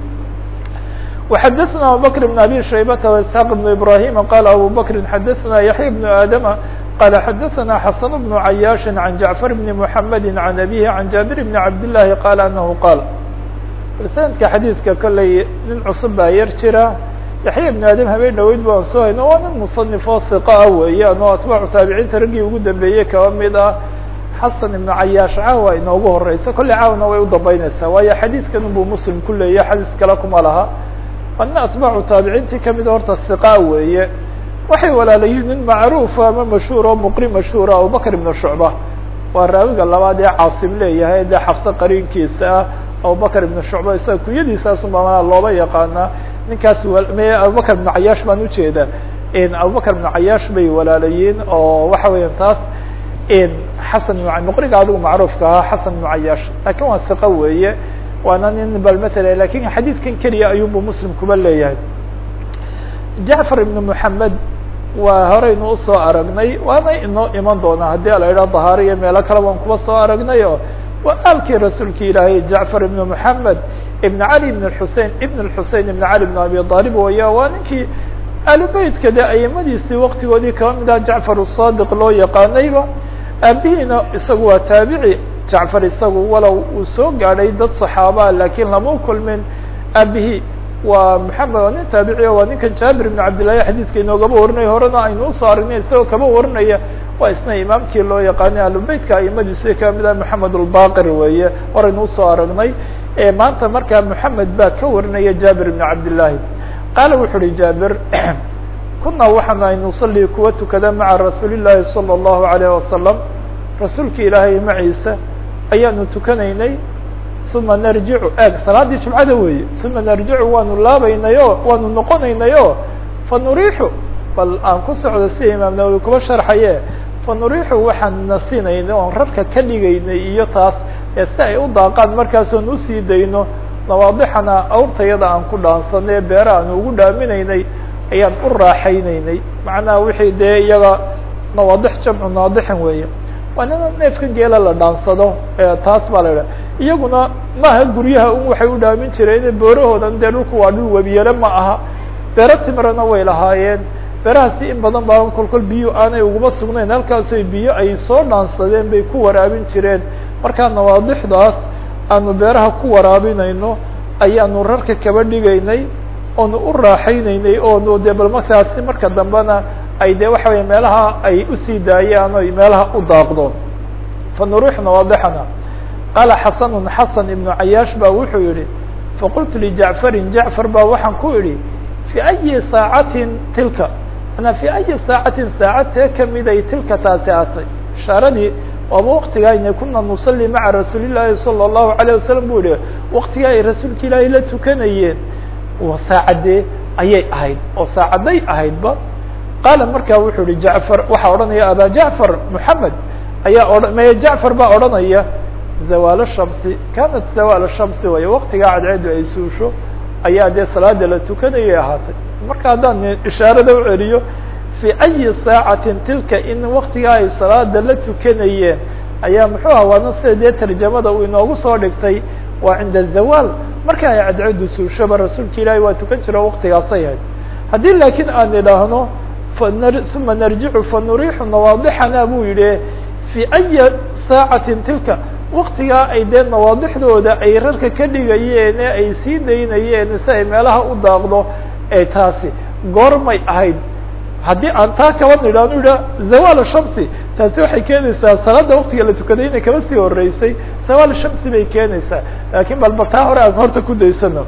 A: وxadثna abubكر بن abي شhaybة واسحاq بن ibrahيm qال abu bكri xadثna yaحyى بن adم qال xadثna xasن بن عyاaش عن جعفر بن محمد عن أbيه عن جابر بن عبد اللahi qال أنه qاal sanadka xadiidka kolley nin cusub baa yar jira yaxya ibnu aadam habeen dhaweyd baan soo hayno waa nin musanifoo hiqa ah weeyaan oo atbaacu taabiciinta raggii ugu dambeeyey kaba mid ah xasan ibnu cayaash caawa inoogu horeysa kolley caawna way u dambeyneysaa waayo xadiidkan unbuu muslim ku leeyahy xadiis kale kuma laha waa nin atbaacu taabiciintii kamid horta hiqa weeye waxay walaalayihin nin macruufa ama mashhuur oo muqri mashhuura abubakr ibnu shucba waa raawiga labaad ee caasim leeyahay dee xafse qariinkiisa ah abubakr ibnu shucba isaga kunyadiisaasunbaa looba yaqaanaa ninkaas abubakr ibnu cayaash baan ujeeda abubakr ibnu cayaash bay walaalayiin oo waxa weeyaan taas xasan muqriga adigu macruufka ahaa xasan ibnu cayaash lakin waa siqa weeye waana nin bal matala lakin xadiidkan keliya ayuunbu muslim kuba leeyahay jacfar ibnu moxamed waa horeynu usoo aragnay waana inoo iman doonaa haddii ala yidhaha dahaari iyo meelo kale waan kuba soo aragnay oo waa aalkii rasuulki ilaahay jacfar ibnu moxamed ibn cali ibn xusein ibn xusein ibn cali ibn abi aalib waya waa ninkii alubeytka de aimadiisii waktigoodii kaba mid ah jacfar asadiq loo yaqaanayba aabihiina isagu waa taabici jacfar isagu walow uu soo gaadhay dad saxaabaa lakiin lama kulmin aabihii waa maxamed waa nin taabici waa ninkan jaabir ibn cabdillahi xadiidka inoogaba warinaya horena aynu usoo aragnay isagoo kaba warinaya waa isna imaamkii loo yaqaanay alubeytka aimadiisi kaba mid ah maxamed albaqir weeye horaynu usoo aragnay maanta markaa moxamed baa ka warinaya jaabir ibn cabdillahi qaala wuxu uhi jaabir kuna waxaanu ay nusalli kuwa tukada maca rasuuli llaahi salى اllahu alayh wasalam rasuulka ilaahay maciisa ayaanu tukanaynay uma narjicu eeg salaaddii jumcada weeye uma narjicu waanu laabaynayo waanu noqonaynayo fanuriixu bal aan ku socdo sida imaam nawowi kuba sharxaye fanuriixu waxaan nasinaynay oon rarka ka dhigaynay iyo taas ee si ay u daaqaan markaasoon usii dayno nawaadixana awrtayada aan ku dhaansanay beera aan ugu dhaaminaynay ayaan u raaxaynaynay macnaha wixii dee iyaga nawaadix jamcu naadixin weeye waa nina neefka geela la dhaansado taas baa la idhaha iyaguna maaha guryaha un waxay u dhaamin jireen boorahoodan dee dhulku waa dhul webiyale ma aha beero timirana way lahaayeen beerahaasi in badan baa kolkol biyo aanay uguma sugnayn halkaasoy biyo ay soo dhaansadeen bay ku waraabin jireen markaa nawaadixdaas aanu beeraha ku waraabinayno ayaanu rarka kaba dhigaynay oonu u raaxaynaynay oonu dee bal markaasi marka dambena ay de waxa weye meelaha ay usii daayaan oy meelaha u daaqdo fa nuruux nawaadixana qaala xasanun xasan ibnu cayaash ba wuxuu yihi faqultu lijacfarin jacfar ba waxaan ku idhi fi ayi saacatin tilka manaa fi ayi saacatin saacadtee kamiday tilka taasi atay ishaaradii waaba waktigaayna kuna nusalli maca rasuuli llaahi salى الlahu عalيه wasalam bu yihi waktigaa ay rasuulka ilaahay la tukanayeen saacadee ayay ahayd oo saacaday ahaydba qaala markaa wuxuu yihi jacfar waxaa odhanaya aba jacfar moxamed ayaa oha maya jacfar baa odhanaya zawaal shamsi kanat zawaal shamsi way waktigaa cadceedu ay suusho ayaa dee salaada la tukanayay ahaatay marka haddaan ishaarada u celiyo fi ayi saacatin tilka in waktigaa ay salaada la tukanayeen ayaa muxuu ah waana sida dee tarjamada uu inoogu soo dhigtay waa cinda zawaal marka ay cadceedu suushaba rasuulka ilaahay waa tukan jiro waktigaasay ahayd haddii laakiin aan idhaahno uma narjicu fanuriixu nawaadixana buu yihi fi ayi saacatin tilka waktigaa ay dee nawaadixdooda ay rarka ka dhigayeen ee ay sii daynayeen si ay meelaha u daaqdo ee taasi goormay ahayd haddii aan taa kaba nidhaano idha zawaal shamsi taasi waxay keenaysaa salaada waktiga la tukaday inay kaba sii horeysay zawaal shamsi bay keenaysaa lakin bal bal taa hore aan horta ku daysano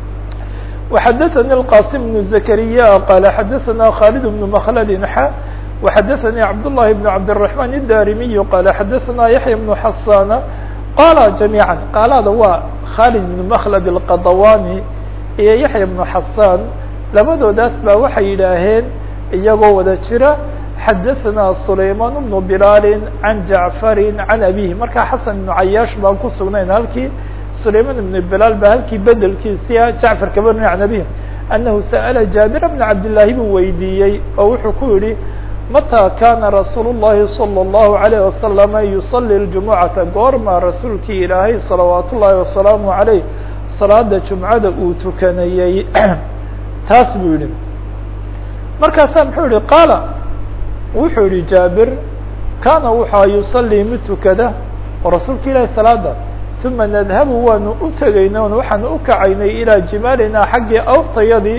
A: وxadثnي الqاsim بن زكريا qال xadثna khالد بن مkلd xa وxadثnي cبداللhi بن عبدالرحمن الdاrمي qال xadثna يحيى بن حسان qاla جaميعا qaalada waa khالد بن مkلد الqضواني iyo يحيى بن حسان labadoodaas ba waxay yidhaaheen iyagoo wada jira xadثna سlayman بن بلال عن جعفر عن أbيه marka xaسن بن عyاش baan ku sugnayn halkii سlayman بن بلال ba halkii bedelkiisia jacفar kaba rin عن أbيه أنه sألa jaaبir بن cabdاللahi buu weydiiyey oo wuxuu ku yihi matىa kana rasuul الlahi صلى الlaهu عليه وasلم يصلي الجuمعaةa goorma rasuulkii ilaahay صلaوaaت الlahi وaسلaaم عalيه salaada جuمcada uu tukanayey taas buu yihi markaasaa muxuu yihi qaala wuxuu yihi jaabir kana wuxua yuصلي mid tukada oo rasuulka ilahi salaada uma nadhabu waanu u tegayna on waxaanu u kacaynay ilaa jimaalina xaggii awrtayadii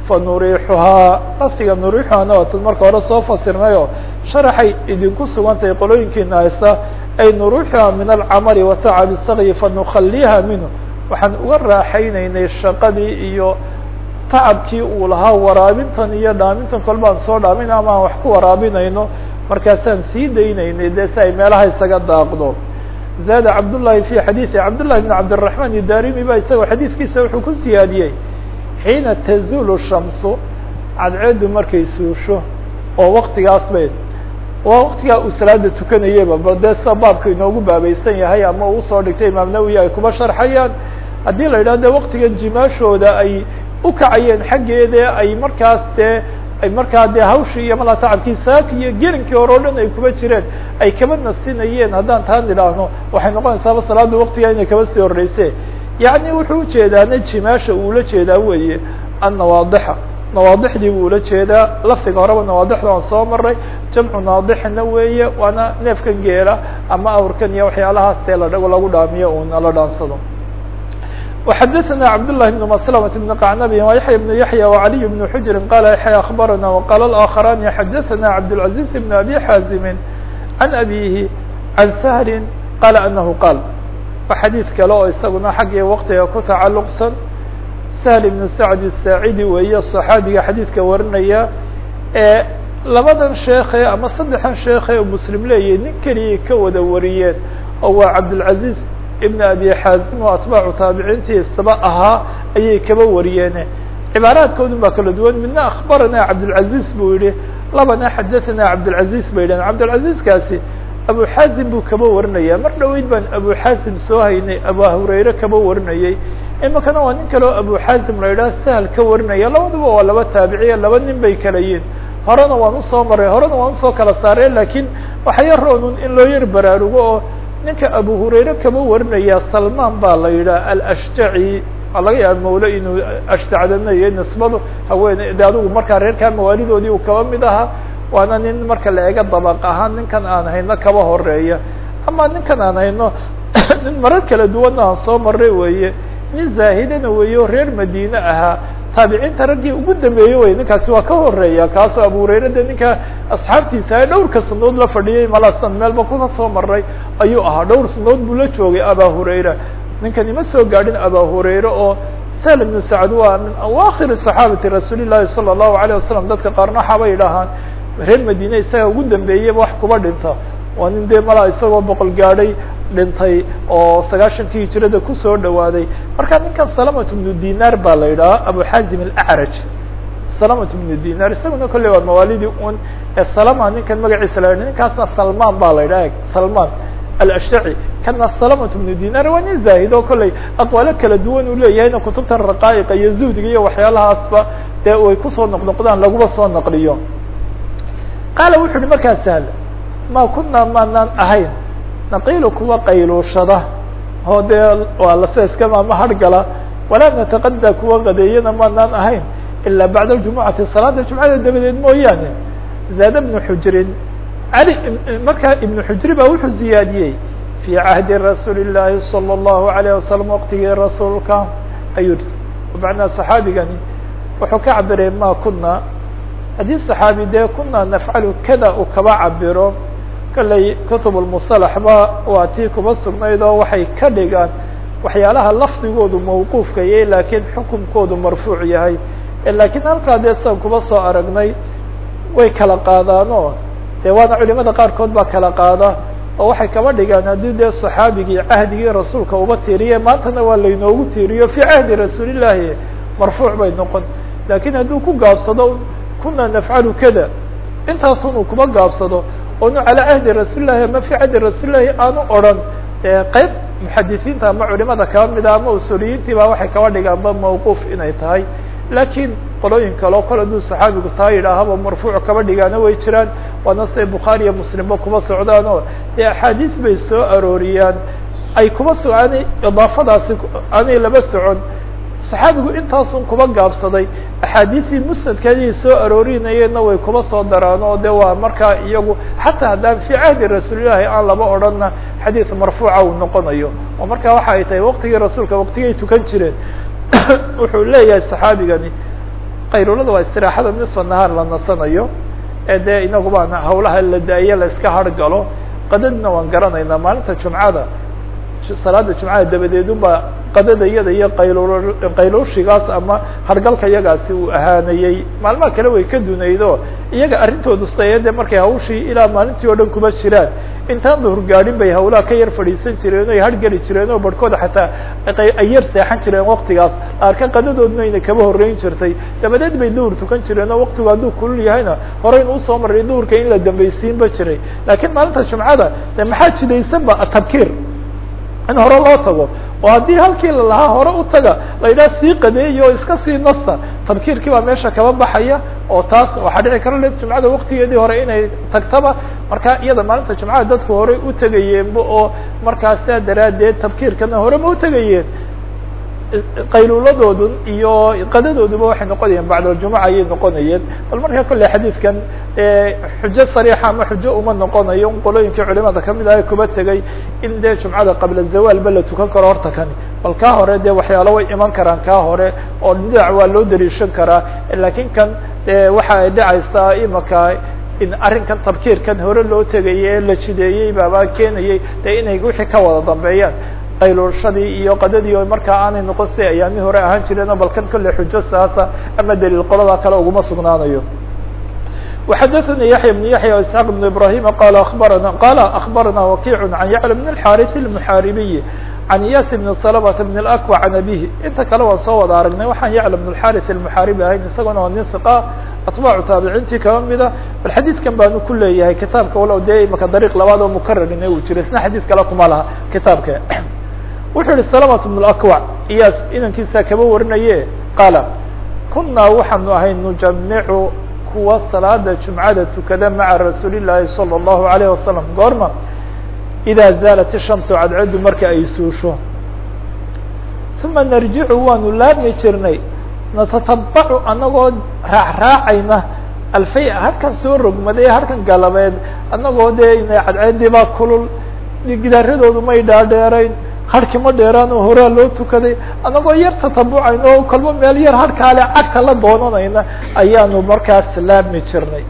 A: fanuriixuhaa lafdiga nuriixuhaana waatan marka hore soo fasirnayo sharaxay idinku sugantahay qolooyinkiina haysta ay nuruuxuha min alcamali watacabi sakyi fanukhaliha minhu waxaan uga raaxaynaynay shaqadii iyo tacabkii uu lahaa waraabintan iyo dhaamintan kolbaan soo dhaamin ama aan wax ku waraabinayno markaasaan sii daynaynay dee si ay meelaha isaga daaqdo zaada cabdullahi fi xadiisi cabdullahi bn cabdiraxmaan idarimi ba isagoo xadiiskiisa wuxuu ku siyaadiyey xiina tazulu shamsu cadceedu markay suusho oo waktigaas bay waa waktigaa uu salaada tukanayaba bal dee sida baabka inoogu baabaysan yahay ama uu usoo dhigtay imaam nawowi ay kuba sharxayaan haddii la yidhah de waktigan jimaashooda ay ukacayeen xaggeede ay markaas dee ay markaa dee hawshii iyo malaa tacabkii saaki iyo gerinkii hore o dhan ay kuba jireen ay kaba nasinayeen haddaan taan idhaahno waxay noqonaysaaba salaada waktigaa inay kaba sii horeyse yacni wuxuu ujeedaana jimaasha uula jeedaa weeye annawaadixa nawaadixdii buu ula jeedaa lafdiga horeba nawaadixda waan soo maray jamcu naadixina weeye waana neefkan geela ama awrkan iyo waxyaalahaas tee la lagu dhaamiyo una la dhaansado وxdثna cبدالله بن مسلمة بن قعنب ويحيى بن يحيى وعلي بن حجر قال يحيى أخبرنا وقال الآخران حدثنا عبدالعزيز بن أبي حازم عن أبيه عن سهل قال أنه قال وxadيiث kale oo isaguna xaggii wktiga ku تacalqsan سهل بن سعد الساعدي weeye صحaabiga xadيiثka warinaya ee labadan sheeke ama saddexan sheeke u mslim leeyahy nin keliya ka wada wariyeen oo waa cabdالعaزيز ibn abi xaazim oo atbaacu taabiciintii istaba ahaa ayay kaba wariyeene cibaaraadkoodun baa kala duwan midna akhbarana cabdالcaziz buu yihi labana xadathana cabdالcaziz bay yidhahen cabdالcaziizkaasi abu xaazim buu kaba warinaya mar dhoweyd baan abu xaazim soo haynay abu hurayre kaba warinayey imikana waa nin kale oo abu xaazim la yidhaha sahal ka warinaya labaduba waa laba taabiciya laba nin bay kala yihin horena waan usoo maray horena waan usoo kala saarey lakiin waxa yaroonun in loo yar baraarugo oo ninka abu hurayre kaba warinaya salman baa la yidhaha alashjaci waa laga yaaba mawle inuu ashtacdanayo nisbadu haweene de adigu markaa reerkaa mawaalidoodii uu kaba mid ahaa waana nin marka la eega dabaq ahaan ninkan aan hayno kaba horeeya ama ninkan aan hayno nin marar kala duwanna aan soo maray weeye nin zaahidana weeye oo reer madiine ahaa taabiciinta raggii ugu dambeeyey wey ninkaasi waa ka horeeya kaasoo abu hurayre de ninka asxaabtiisa ee dhowrka sanadood la fadhiyay malasan meelba kuna soo maray ayuu ahaa dhowr sanadood buu la joogay aba hurayra ninkan ima soo gaadhin aba hurayre oo sahl ibnu sacd waa min awaakhiri صaxaabati rasuuli llahi salى الlahu عalيه wasalam dadka qaarna waxaabay idhahaan reer madiine isaga ugu dambeeyeyba wax kuba dhinta waa nin dee malaa isagoo boqol gaadhay dhintay oo sagaashankii hijirada kusoo dhawaaday marka ninkan salamat bnu dinar baa la yidhaha abu xazim alacraj salamat bnu dinar isaguna kolley waa mawaalidii un ee salama ninkan magaciisa la yidhah ninkaasna salman baa la yidhaha salman alashtaci kana salamat bnu dinar waa nin zaahid oo kolley aqwaalo kala duwan uu leeyahayna kutubtan raqaa'iqa iyo zuhdiga iyo waxyaalahaasba dee way kusoo noqnoqdaan laguba soo naqliyo qaala wuxu uhi markaa sahl ma kunaa maanaan ahayn naqiilu kuwa qayluushada oo dee waa laseeskama ama hargala walaa nataqada kuwa qadeeyana maanaan ahayn ilaa bacda ljumucati salaada jumcada dabadeed mooyaane zaada bnu xujrin ali markaa ibnu xujri baa wuxuu ziyaadiyey fii cahdi rasuuli llaahi salى اllahu alayه wasalam waqtigii rasuulka ayuu macnaa saxaabigani wuxuu ka cabiray ma kuna haddii saxaabi dee kuna nafcalu kada uu kaba cabiro kolley kutub lmusalaxba waa tii kuba sugnayd oo waxay ka dhigaan waxyaalaha lafdigoodu mawquufka yahay laakiin xukunkoodu marfuuc yahay lakiin halkaa dee sidan kuba soo aragnay way kala qaadaano dee waana culimada qaarkood baa kala qaada oo waxay kaba dhigaan haddii dee saxaabigii cahdigii rasuulka uba tiiriye maantana waa laynoogu tiiriyo fii cahdi rasuulillahi marfuuc bay noqon lakiin hadduu ku gaabsado kuna nafcalu kada intaasun uu kuba gaabsado onu calaa cahdi rasuulillahi ama fii cahdi rasuulillahi aanu odran qeyb muxadisiinta ama culimada kaba mida ama usuliyiintii ba waxay kaba dhigaanba mawquuf inay tahay lakiin qolooyin kaleo kol hadduu saxaabigu taa yidhaahaba marfuuc kaba dhigaana way jiraan waana siday bukhaari iyo muslimba kuba socdaan oo dee axaadiis bay soo arooriyaan ay kuba so aanay idaafadaasi aanay laba socon saxaabigu intaasun kuba gaabsaday axaadiisii musnadkeedii soo aroorinayeenna way kuba soo daraan oo de waa markaa iyagu xataa haddaan fii cahdi rasuulillahi aan laba odhanna xadiid marfuuca uu noqonayo oo marka waxa ay tahay waqtigii rasuulka waqtigay tukan jireen wuxuu leeyahay saxaabigani qayrulada waa istiraaxada nisfa nahaar la nasanayo ee dee inaguba hawlaha la daayo la iska hargalo qadadna waan garanaynaa maalinta jumcada salaada jumcada dabadeedunba qadada iyada iyo qayl qayluushigaas ama hargalka iyagaasi uu ahaanayey maalmaha kale way ka dunaydo iyaga arrintoodu saye de markay hawshii ilaa maalintii oo dhan kuma jiraan intaan duhur gaadhin bay hawlaha ka yar fadhiisan jireen o ay hargeli jireen oo barhkooda xataa ay yar seexan jireen waktigaas arka qadadoodna ayna kaba horreyn jirtay dabadeed bay duhur tukan jireen oo waktigu hadduu kulul yahayna horeynu usoo maray duhurka in la dambaysiinba jiray laakiin maalinta jumcada de maxaa jidaysan ba atabkiir in hore loo tago oo haddii halkii lalahaa hore u taga la yidhaha sii qadeeya oo iska sii nasta tabkiirkii baa meesha kaba baxaya oo taas waxaa dhici kara le jumcada waktigeedii hore inay tagtaba marka iyada maalinta jumcada dadku horey u tegayeenba oo markaa sidaa daraaddeed tabkiirkana hore ma utegayeen qayluuladoodu iyo qadadooduba waxay noqonayeen bacdaljumuca ayay noqonayeen bal marka kolley xadiidkan xujo sariixa ama xujo uma noqonayo un qolooyinkii culimada kamid ah kuba tegay in dee jumcada qabla zawaalba la tukan karo horta kani bal kaa hore dee waxyaalo way iman karaan kaa hore oo dhinac waa loo dariishan karaa lakiin kan de waxa ay dhacaysaa imaka in arrinkan tabkiirkan hore loo tegayay ee la jideeyey baaba keenayay dee inay wixii ka wada dambeeyaan qayluushadii iyo qadadii o markaa aanay noqon si ayaami hore ahaan jireenoo balkan kolle xujo saasa ama daliil qolada kale uguma sugnaanayo وxadثnي yaحyى بن yaحyى واسحاq بن ibrahيm qal abarana qala aخbarana wakiع عan yعلى بن الxاriث المحاaribiي عan iyas بن سلمة بن الأكوع عan abيه inta kale waan soo wada aragnay waxaan yعلى بن الxاriث المحاaribi ahayn isagona waa nin ثقة atbaacu taabiciintii kaba mida bal xadiidkan baanu ku leeyahay kitaabka walow dee imaka dariiq labaad oo mukararina uu jiro isna xadiis kale kuma laha kitaabka wuxuu yihi سلمة بن الأكوع iyas inankiisa kaba warinaye qaala kunaa waxaanu ahay nujamicu kuwa salaada jumcada tukada maca rasuuli الlahi salى الlahu عalيه wasalam goorma إida zaalat الshamsu cadceedu marka ay suusho uma narjicu waanu laabmi jirnay natatabacu anagoo raacraacayna alfay halkan soo rogmaday halkan galabeed anagoo dee ina cadceedii baa kulul gidaaradoodu may dhaadheerayn harki ma dheeraan oo horaa loo tukaday anagoo yar tatabucayna oo kolba meel yar harkaale cagta la doonanayna ayaanu markaas laabmi jirnay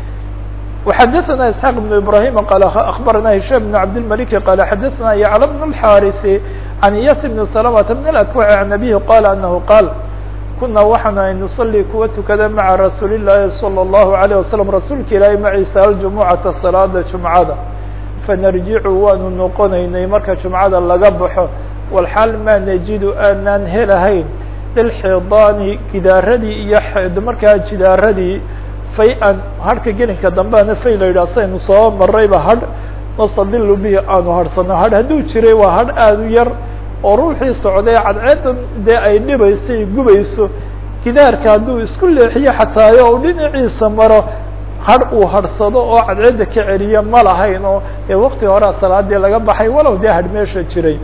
A: وxadثna isحاq بن ibrahيm qal aخbarana هisham بن cabdالملك qal xadثna yعlى بن الxاriث عan iyas بن سلمة بن الأكوع عan أbيه qal anhu qal kuna waxaanu ay nuصلي kuwa tukada maعa rasuuli الlahi صلى الlaهu عalيه waسلم rasuulka ilaahi maciisa aljumuعaةa salaada jumcada fanarjicu waanu noqonaynay marka jumcada laga baxo walxaal maa najidu aanaan helahayn lilxidaani gidaaradii iyo markaa jidaaradii fay-an hadhka gelinka dambeana fay la yidhah saynu soo marayba hadh nastadilu bihi aanu hadhsano hadh hadduu jiray waa hadh aada u yar oo ruuxii socday cadceedan dee ay dhibayso ay gubayso gidaarka hadduu isku leexiyo xataayo u dhinaciisa maro hadh uu hadhsado oo cadceedda ka celiyo ma lahayn oo dee wakti horea salaadii laga baxay walow dee hadh meesha jiray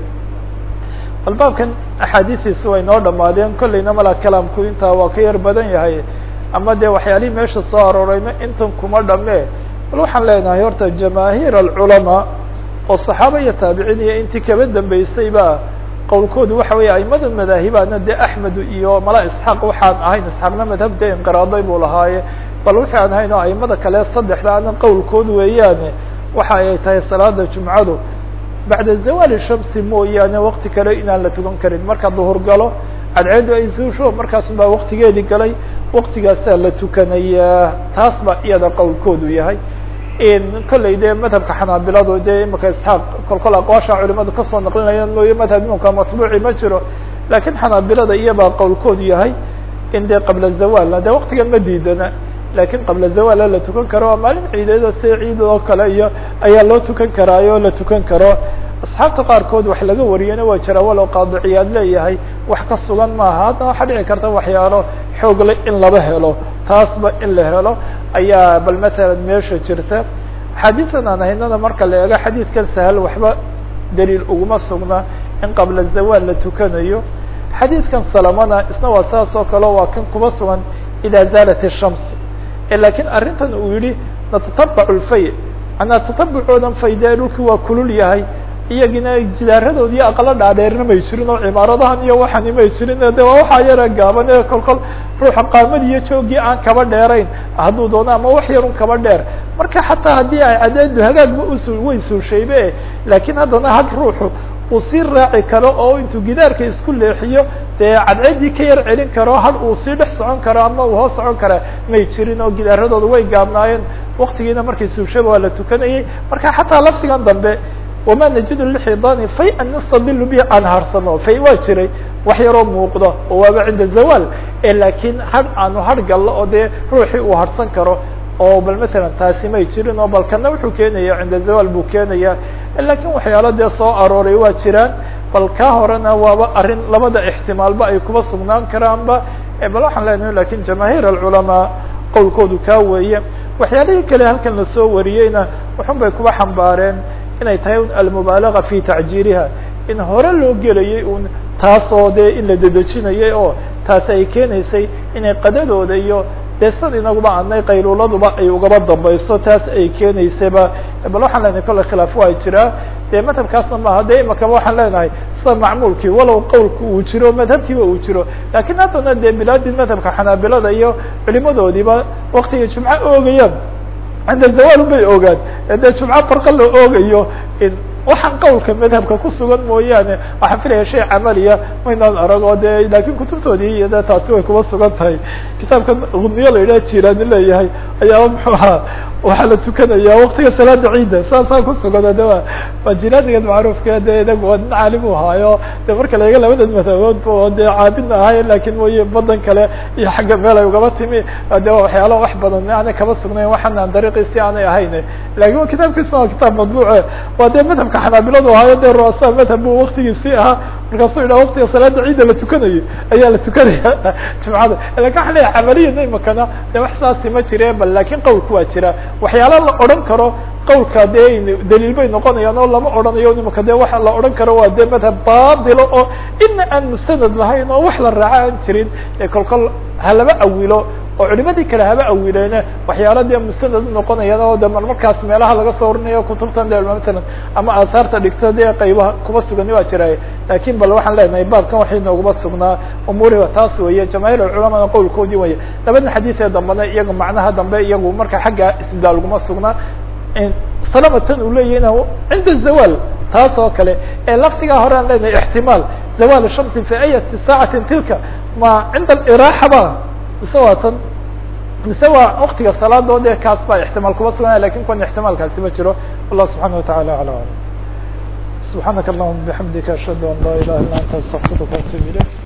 A: bal baabkan axaadiistiisi way noo dhamaadeen kollayna mala kalaamku intaa waa ka yar badan yahay ama dee waxyaalihii meesha soo aroorayna intan kuma dhame bal waxaan leenahay horta jamaahiir alculamaa oo saxaaba iyo taabiciin iyo intii kaba dambeysay ba qowlkoodu waxa weeye aimada madaahibana dee axmed iyo mala isxaaq waxaan ahayn isxaaqna madhabda inqiraaday buu lahaaye bal wixii aan ahayn oo aimada kale saddexda ana qowlkoodu weeyaane waxa ay tahay salaada jumcadu bacda zawaali shamsi mooyaane wakti kale inaan la tukan karin marka duhur galo cadceedu ay suusho markaas baa waktigeedii galay waktigaasaa la tukanayaa taas ba iyada qowlkoodu yahay kolley dee madhabka xanaabiladu dee imika isxaaq kolkol aqwaasha culimadu kasoo naqlinayaan mooye madhab imamka matbuuci ma jiro lakiin xanaabilada iyabaa qowlkoodu yahay in dee qabla zawaalna dee waktigan ma diidana lakin qabla zawaala la tukan karo maalin ciideeda si ciid oo kale iyo ayaa loo tukan karaayo la tukan karo asxaabta qaarkood wax laga wariyana waa jira walow qaadiciyaad leeyahay wax ka sugan maaha hadda waxaa dhici karta waxyaalo xoogle in laba helo taasba in la helo ayaa bal matalan meesha jirta xadiisan aan haynana marka la eego xadiidkan sahal waxba daliil uguma sugna in qabla zawaal la tukanayo xadiidkan salamana isna waa saas oo kale waa kan kuma sugan ida zaalat الshams lakiin arrintan uu yihi natatabac lfay manaa tatabucoodan faydee dhulkii waa kulul yahay iyagina jidaaradood iyo aqalo dhaadheerna may jirin oo cimaaradahan iyo waxani may jirin de waa waxaa yara gaaban ee kol kol ruuxa qaamad iyo joogii aan kaba dheerayn hadduu doono ama wax yarun kaba dheer marka xataa haddii ay cadeedu hagaagba usu way suushaybe laakiin haddana had ruuxu uu sii raaci karo oo intuu gidaarka isku leexiyo dee cadceedii ka yar celin karo had uu sii dhex socon karo ama uu hoos socon kara may jirin oo gidaaradooda way gaabnaayeen waktigiina markay suushaba waa la tukanayay marka xataa lafsigan dambe wama najidu lixidani fay an nastabilu bihi aan harsano fay waa jiray wax yaroo muuqdo oo waaba cinda zawal laakiin had aanu har gallo oo dee ruuxii uu harsan karo oo bal matalan taasi may jirin oo bal kana wuxuu keenaya cinda zawal buu keenaya lakin waxyaalo dee soo arooray waa jiraan bal kaa horena waaba arrin labada ixtimaalba ay kuba sugnaan karaanba bal waxaan leenahay lakin jamaahiir alculamaa qowlkoodu kaa weeye waxyaalihii kale halkan lasoo wariyeyna waxun bay kuba xambaareen inay tahay almubaalaga fi tacjiiriha in hore loo gelayay un taasoo dee in la dedejinayay oo taasi ay keenaysay inay qadadooda iyo dee sad inaguba adnay qayluuladuba ay ugaba dambayso taas ay keenaysayba bal waxaan leenahay kolle khilaaf waa jiraa dee madhabkaasna maaha de imakaba waxaan leenahay sida macmuulkii walow qowlku uu jiro madhabkiiba uu jiro lakin haddana dee bilaadii madhabka xanaabilada iyo culimadoodiiba waktiga jumco oogayaan cinda zawal bay ogaan dee jumco barqa la oogayo waxaan qowlka madhabka ku sugan mooyaane waxaan filaya shay camaliya maynaan arag oo de lakin kutubtoodii iyo de taasi way kuba sugan tahay kitaabka guniyo la yidhaha jirani leeyahay ayaaba muxuu ahaa waxaa la tukanaya waktiga salaada ciida saasaa kusugan de wa waa jiraanigan macruufka de inagu waa nin caalim u ahaayo de marka la ega labadan madhaboodba oo de caabidna ahay lakin mooye badan kale iyo xagga meel ay ugaba timi de waa waxyaala wax badan aanay kaba sugnayn waxaanaan dariiqiisi aanay ahayn lakin kitaabkiisna waa kitaab madbuuce waa de madhabka xanaabiladu ahaayo de ruasa madhab bu waktigiisii ahaa markaasuu yidhaha waktiga salaada ciida la tukanayo ayaa la tukanaya jumcada lakin waxaa leeyahay camaliyana imakana de wax saasi ma jire bal lakin qowlku waa jira waxyaala la odhan karo qowlka dee daliil bay noqonayaan oo lama odhanayo imaka de waxa la odhan karo waa de madhab baatilo oo ina aan mustanad lahayn oo wax la raaco aan jirin ee kol kol halaba awilo oo culimadii kale haba awileene waxyaala dee mustanad unoqonayaan oo de mar markaas meelaha laga soo orinayo kutubtan de matalan ama aasaarta dhigto dee qaybaha kuba sugani waa jira lakin bal waxaan leenahay baabkan waxay nooguma sugnaa umuuriba taas weeye jamaahiir alculamana qowlkoodii weye labadan xadiis ee dambena iyaga macnaha dambe iyagu marka xagga istidlaal uguma sugnaa salamatan uu leeyahina cinda zawal taas oo kale ee laftigaa hore aan leenahay ixtimaal zawal shamsi fi ayati saacatin tilka ma cinda aliraaxa ba mise waa tan mise waa waktiga salaadood ee kaas baa ixtimaal kuma suganaya lakin kuwan ixtimaalkaasi ma jiro wallah subxana watacala ala alam subxaanaka allahuma bixamdika ashhadu an laa ilaha illa anta astaqfiruka waatubu ilayk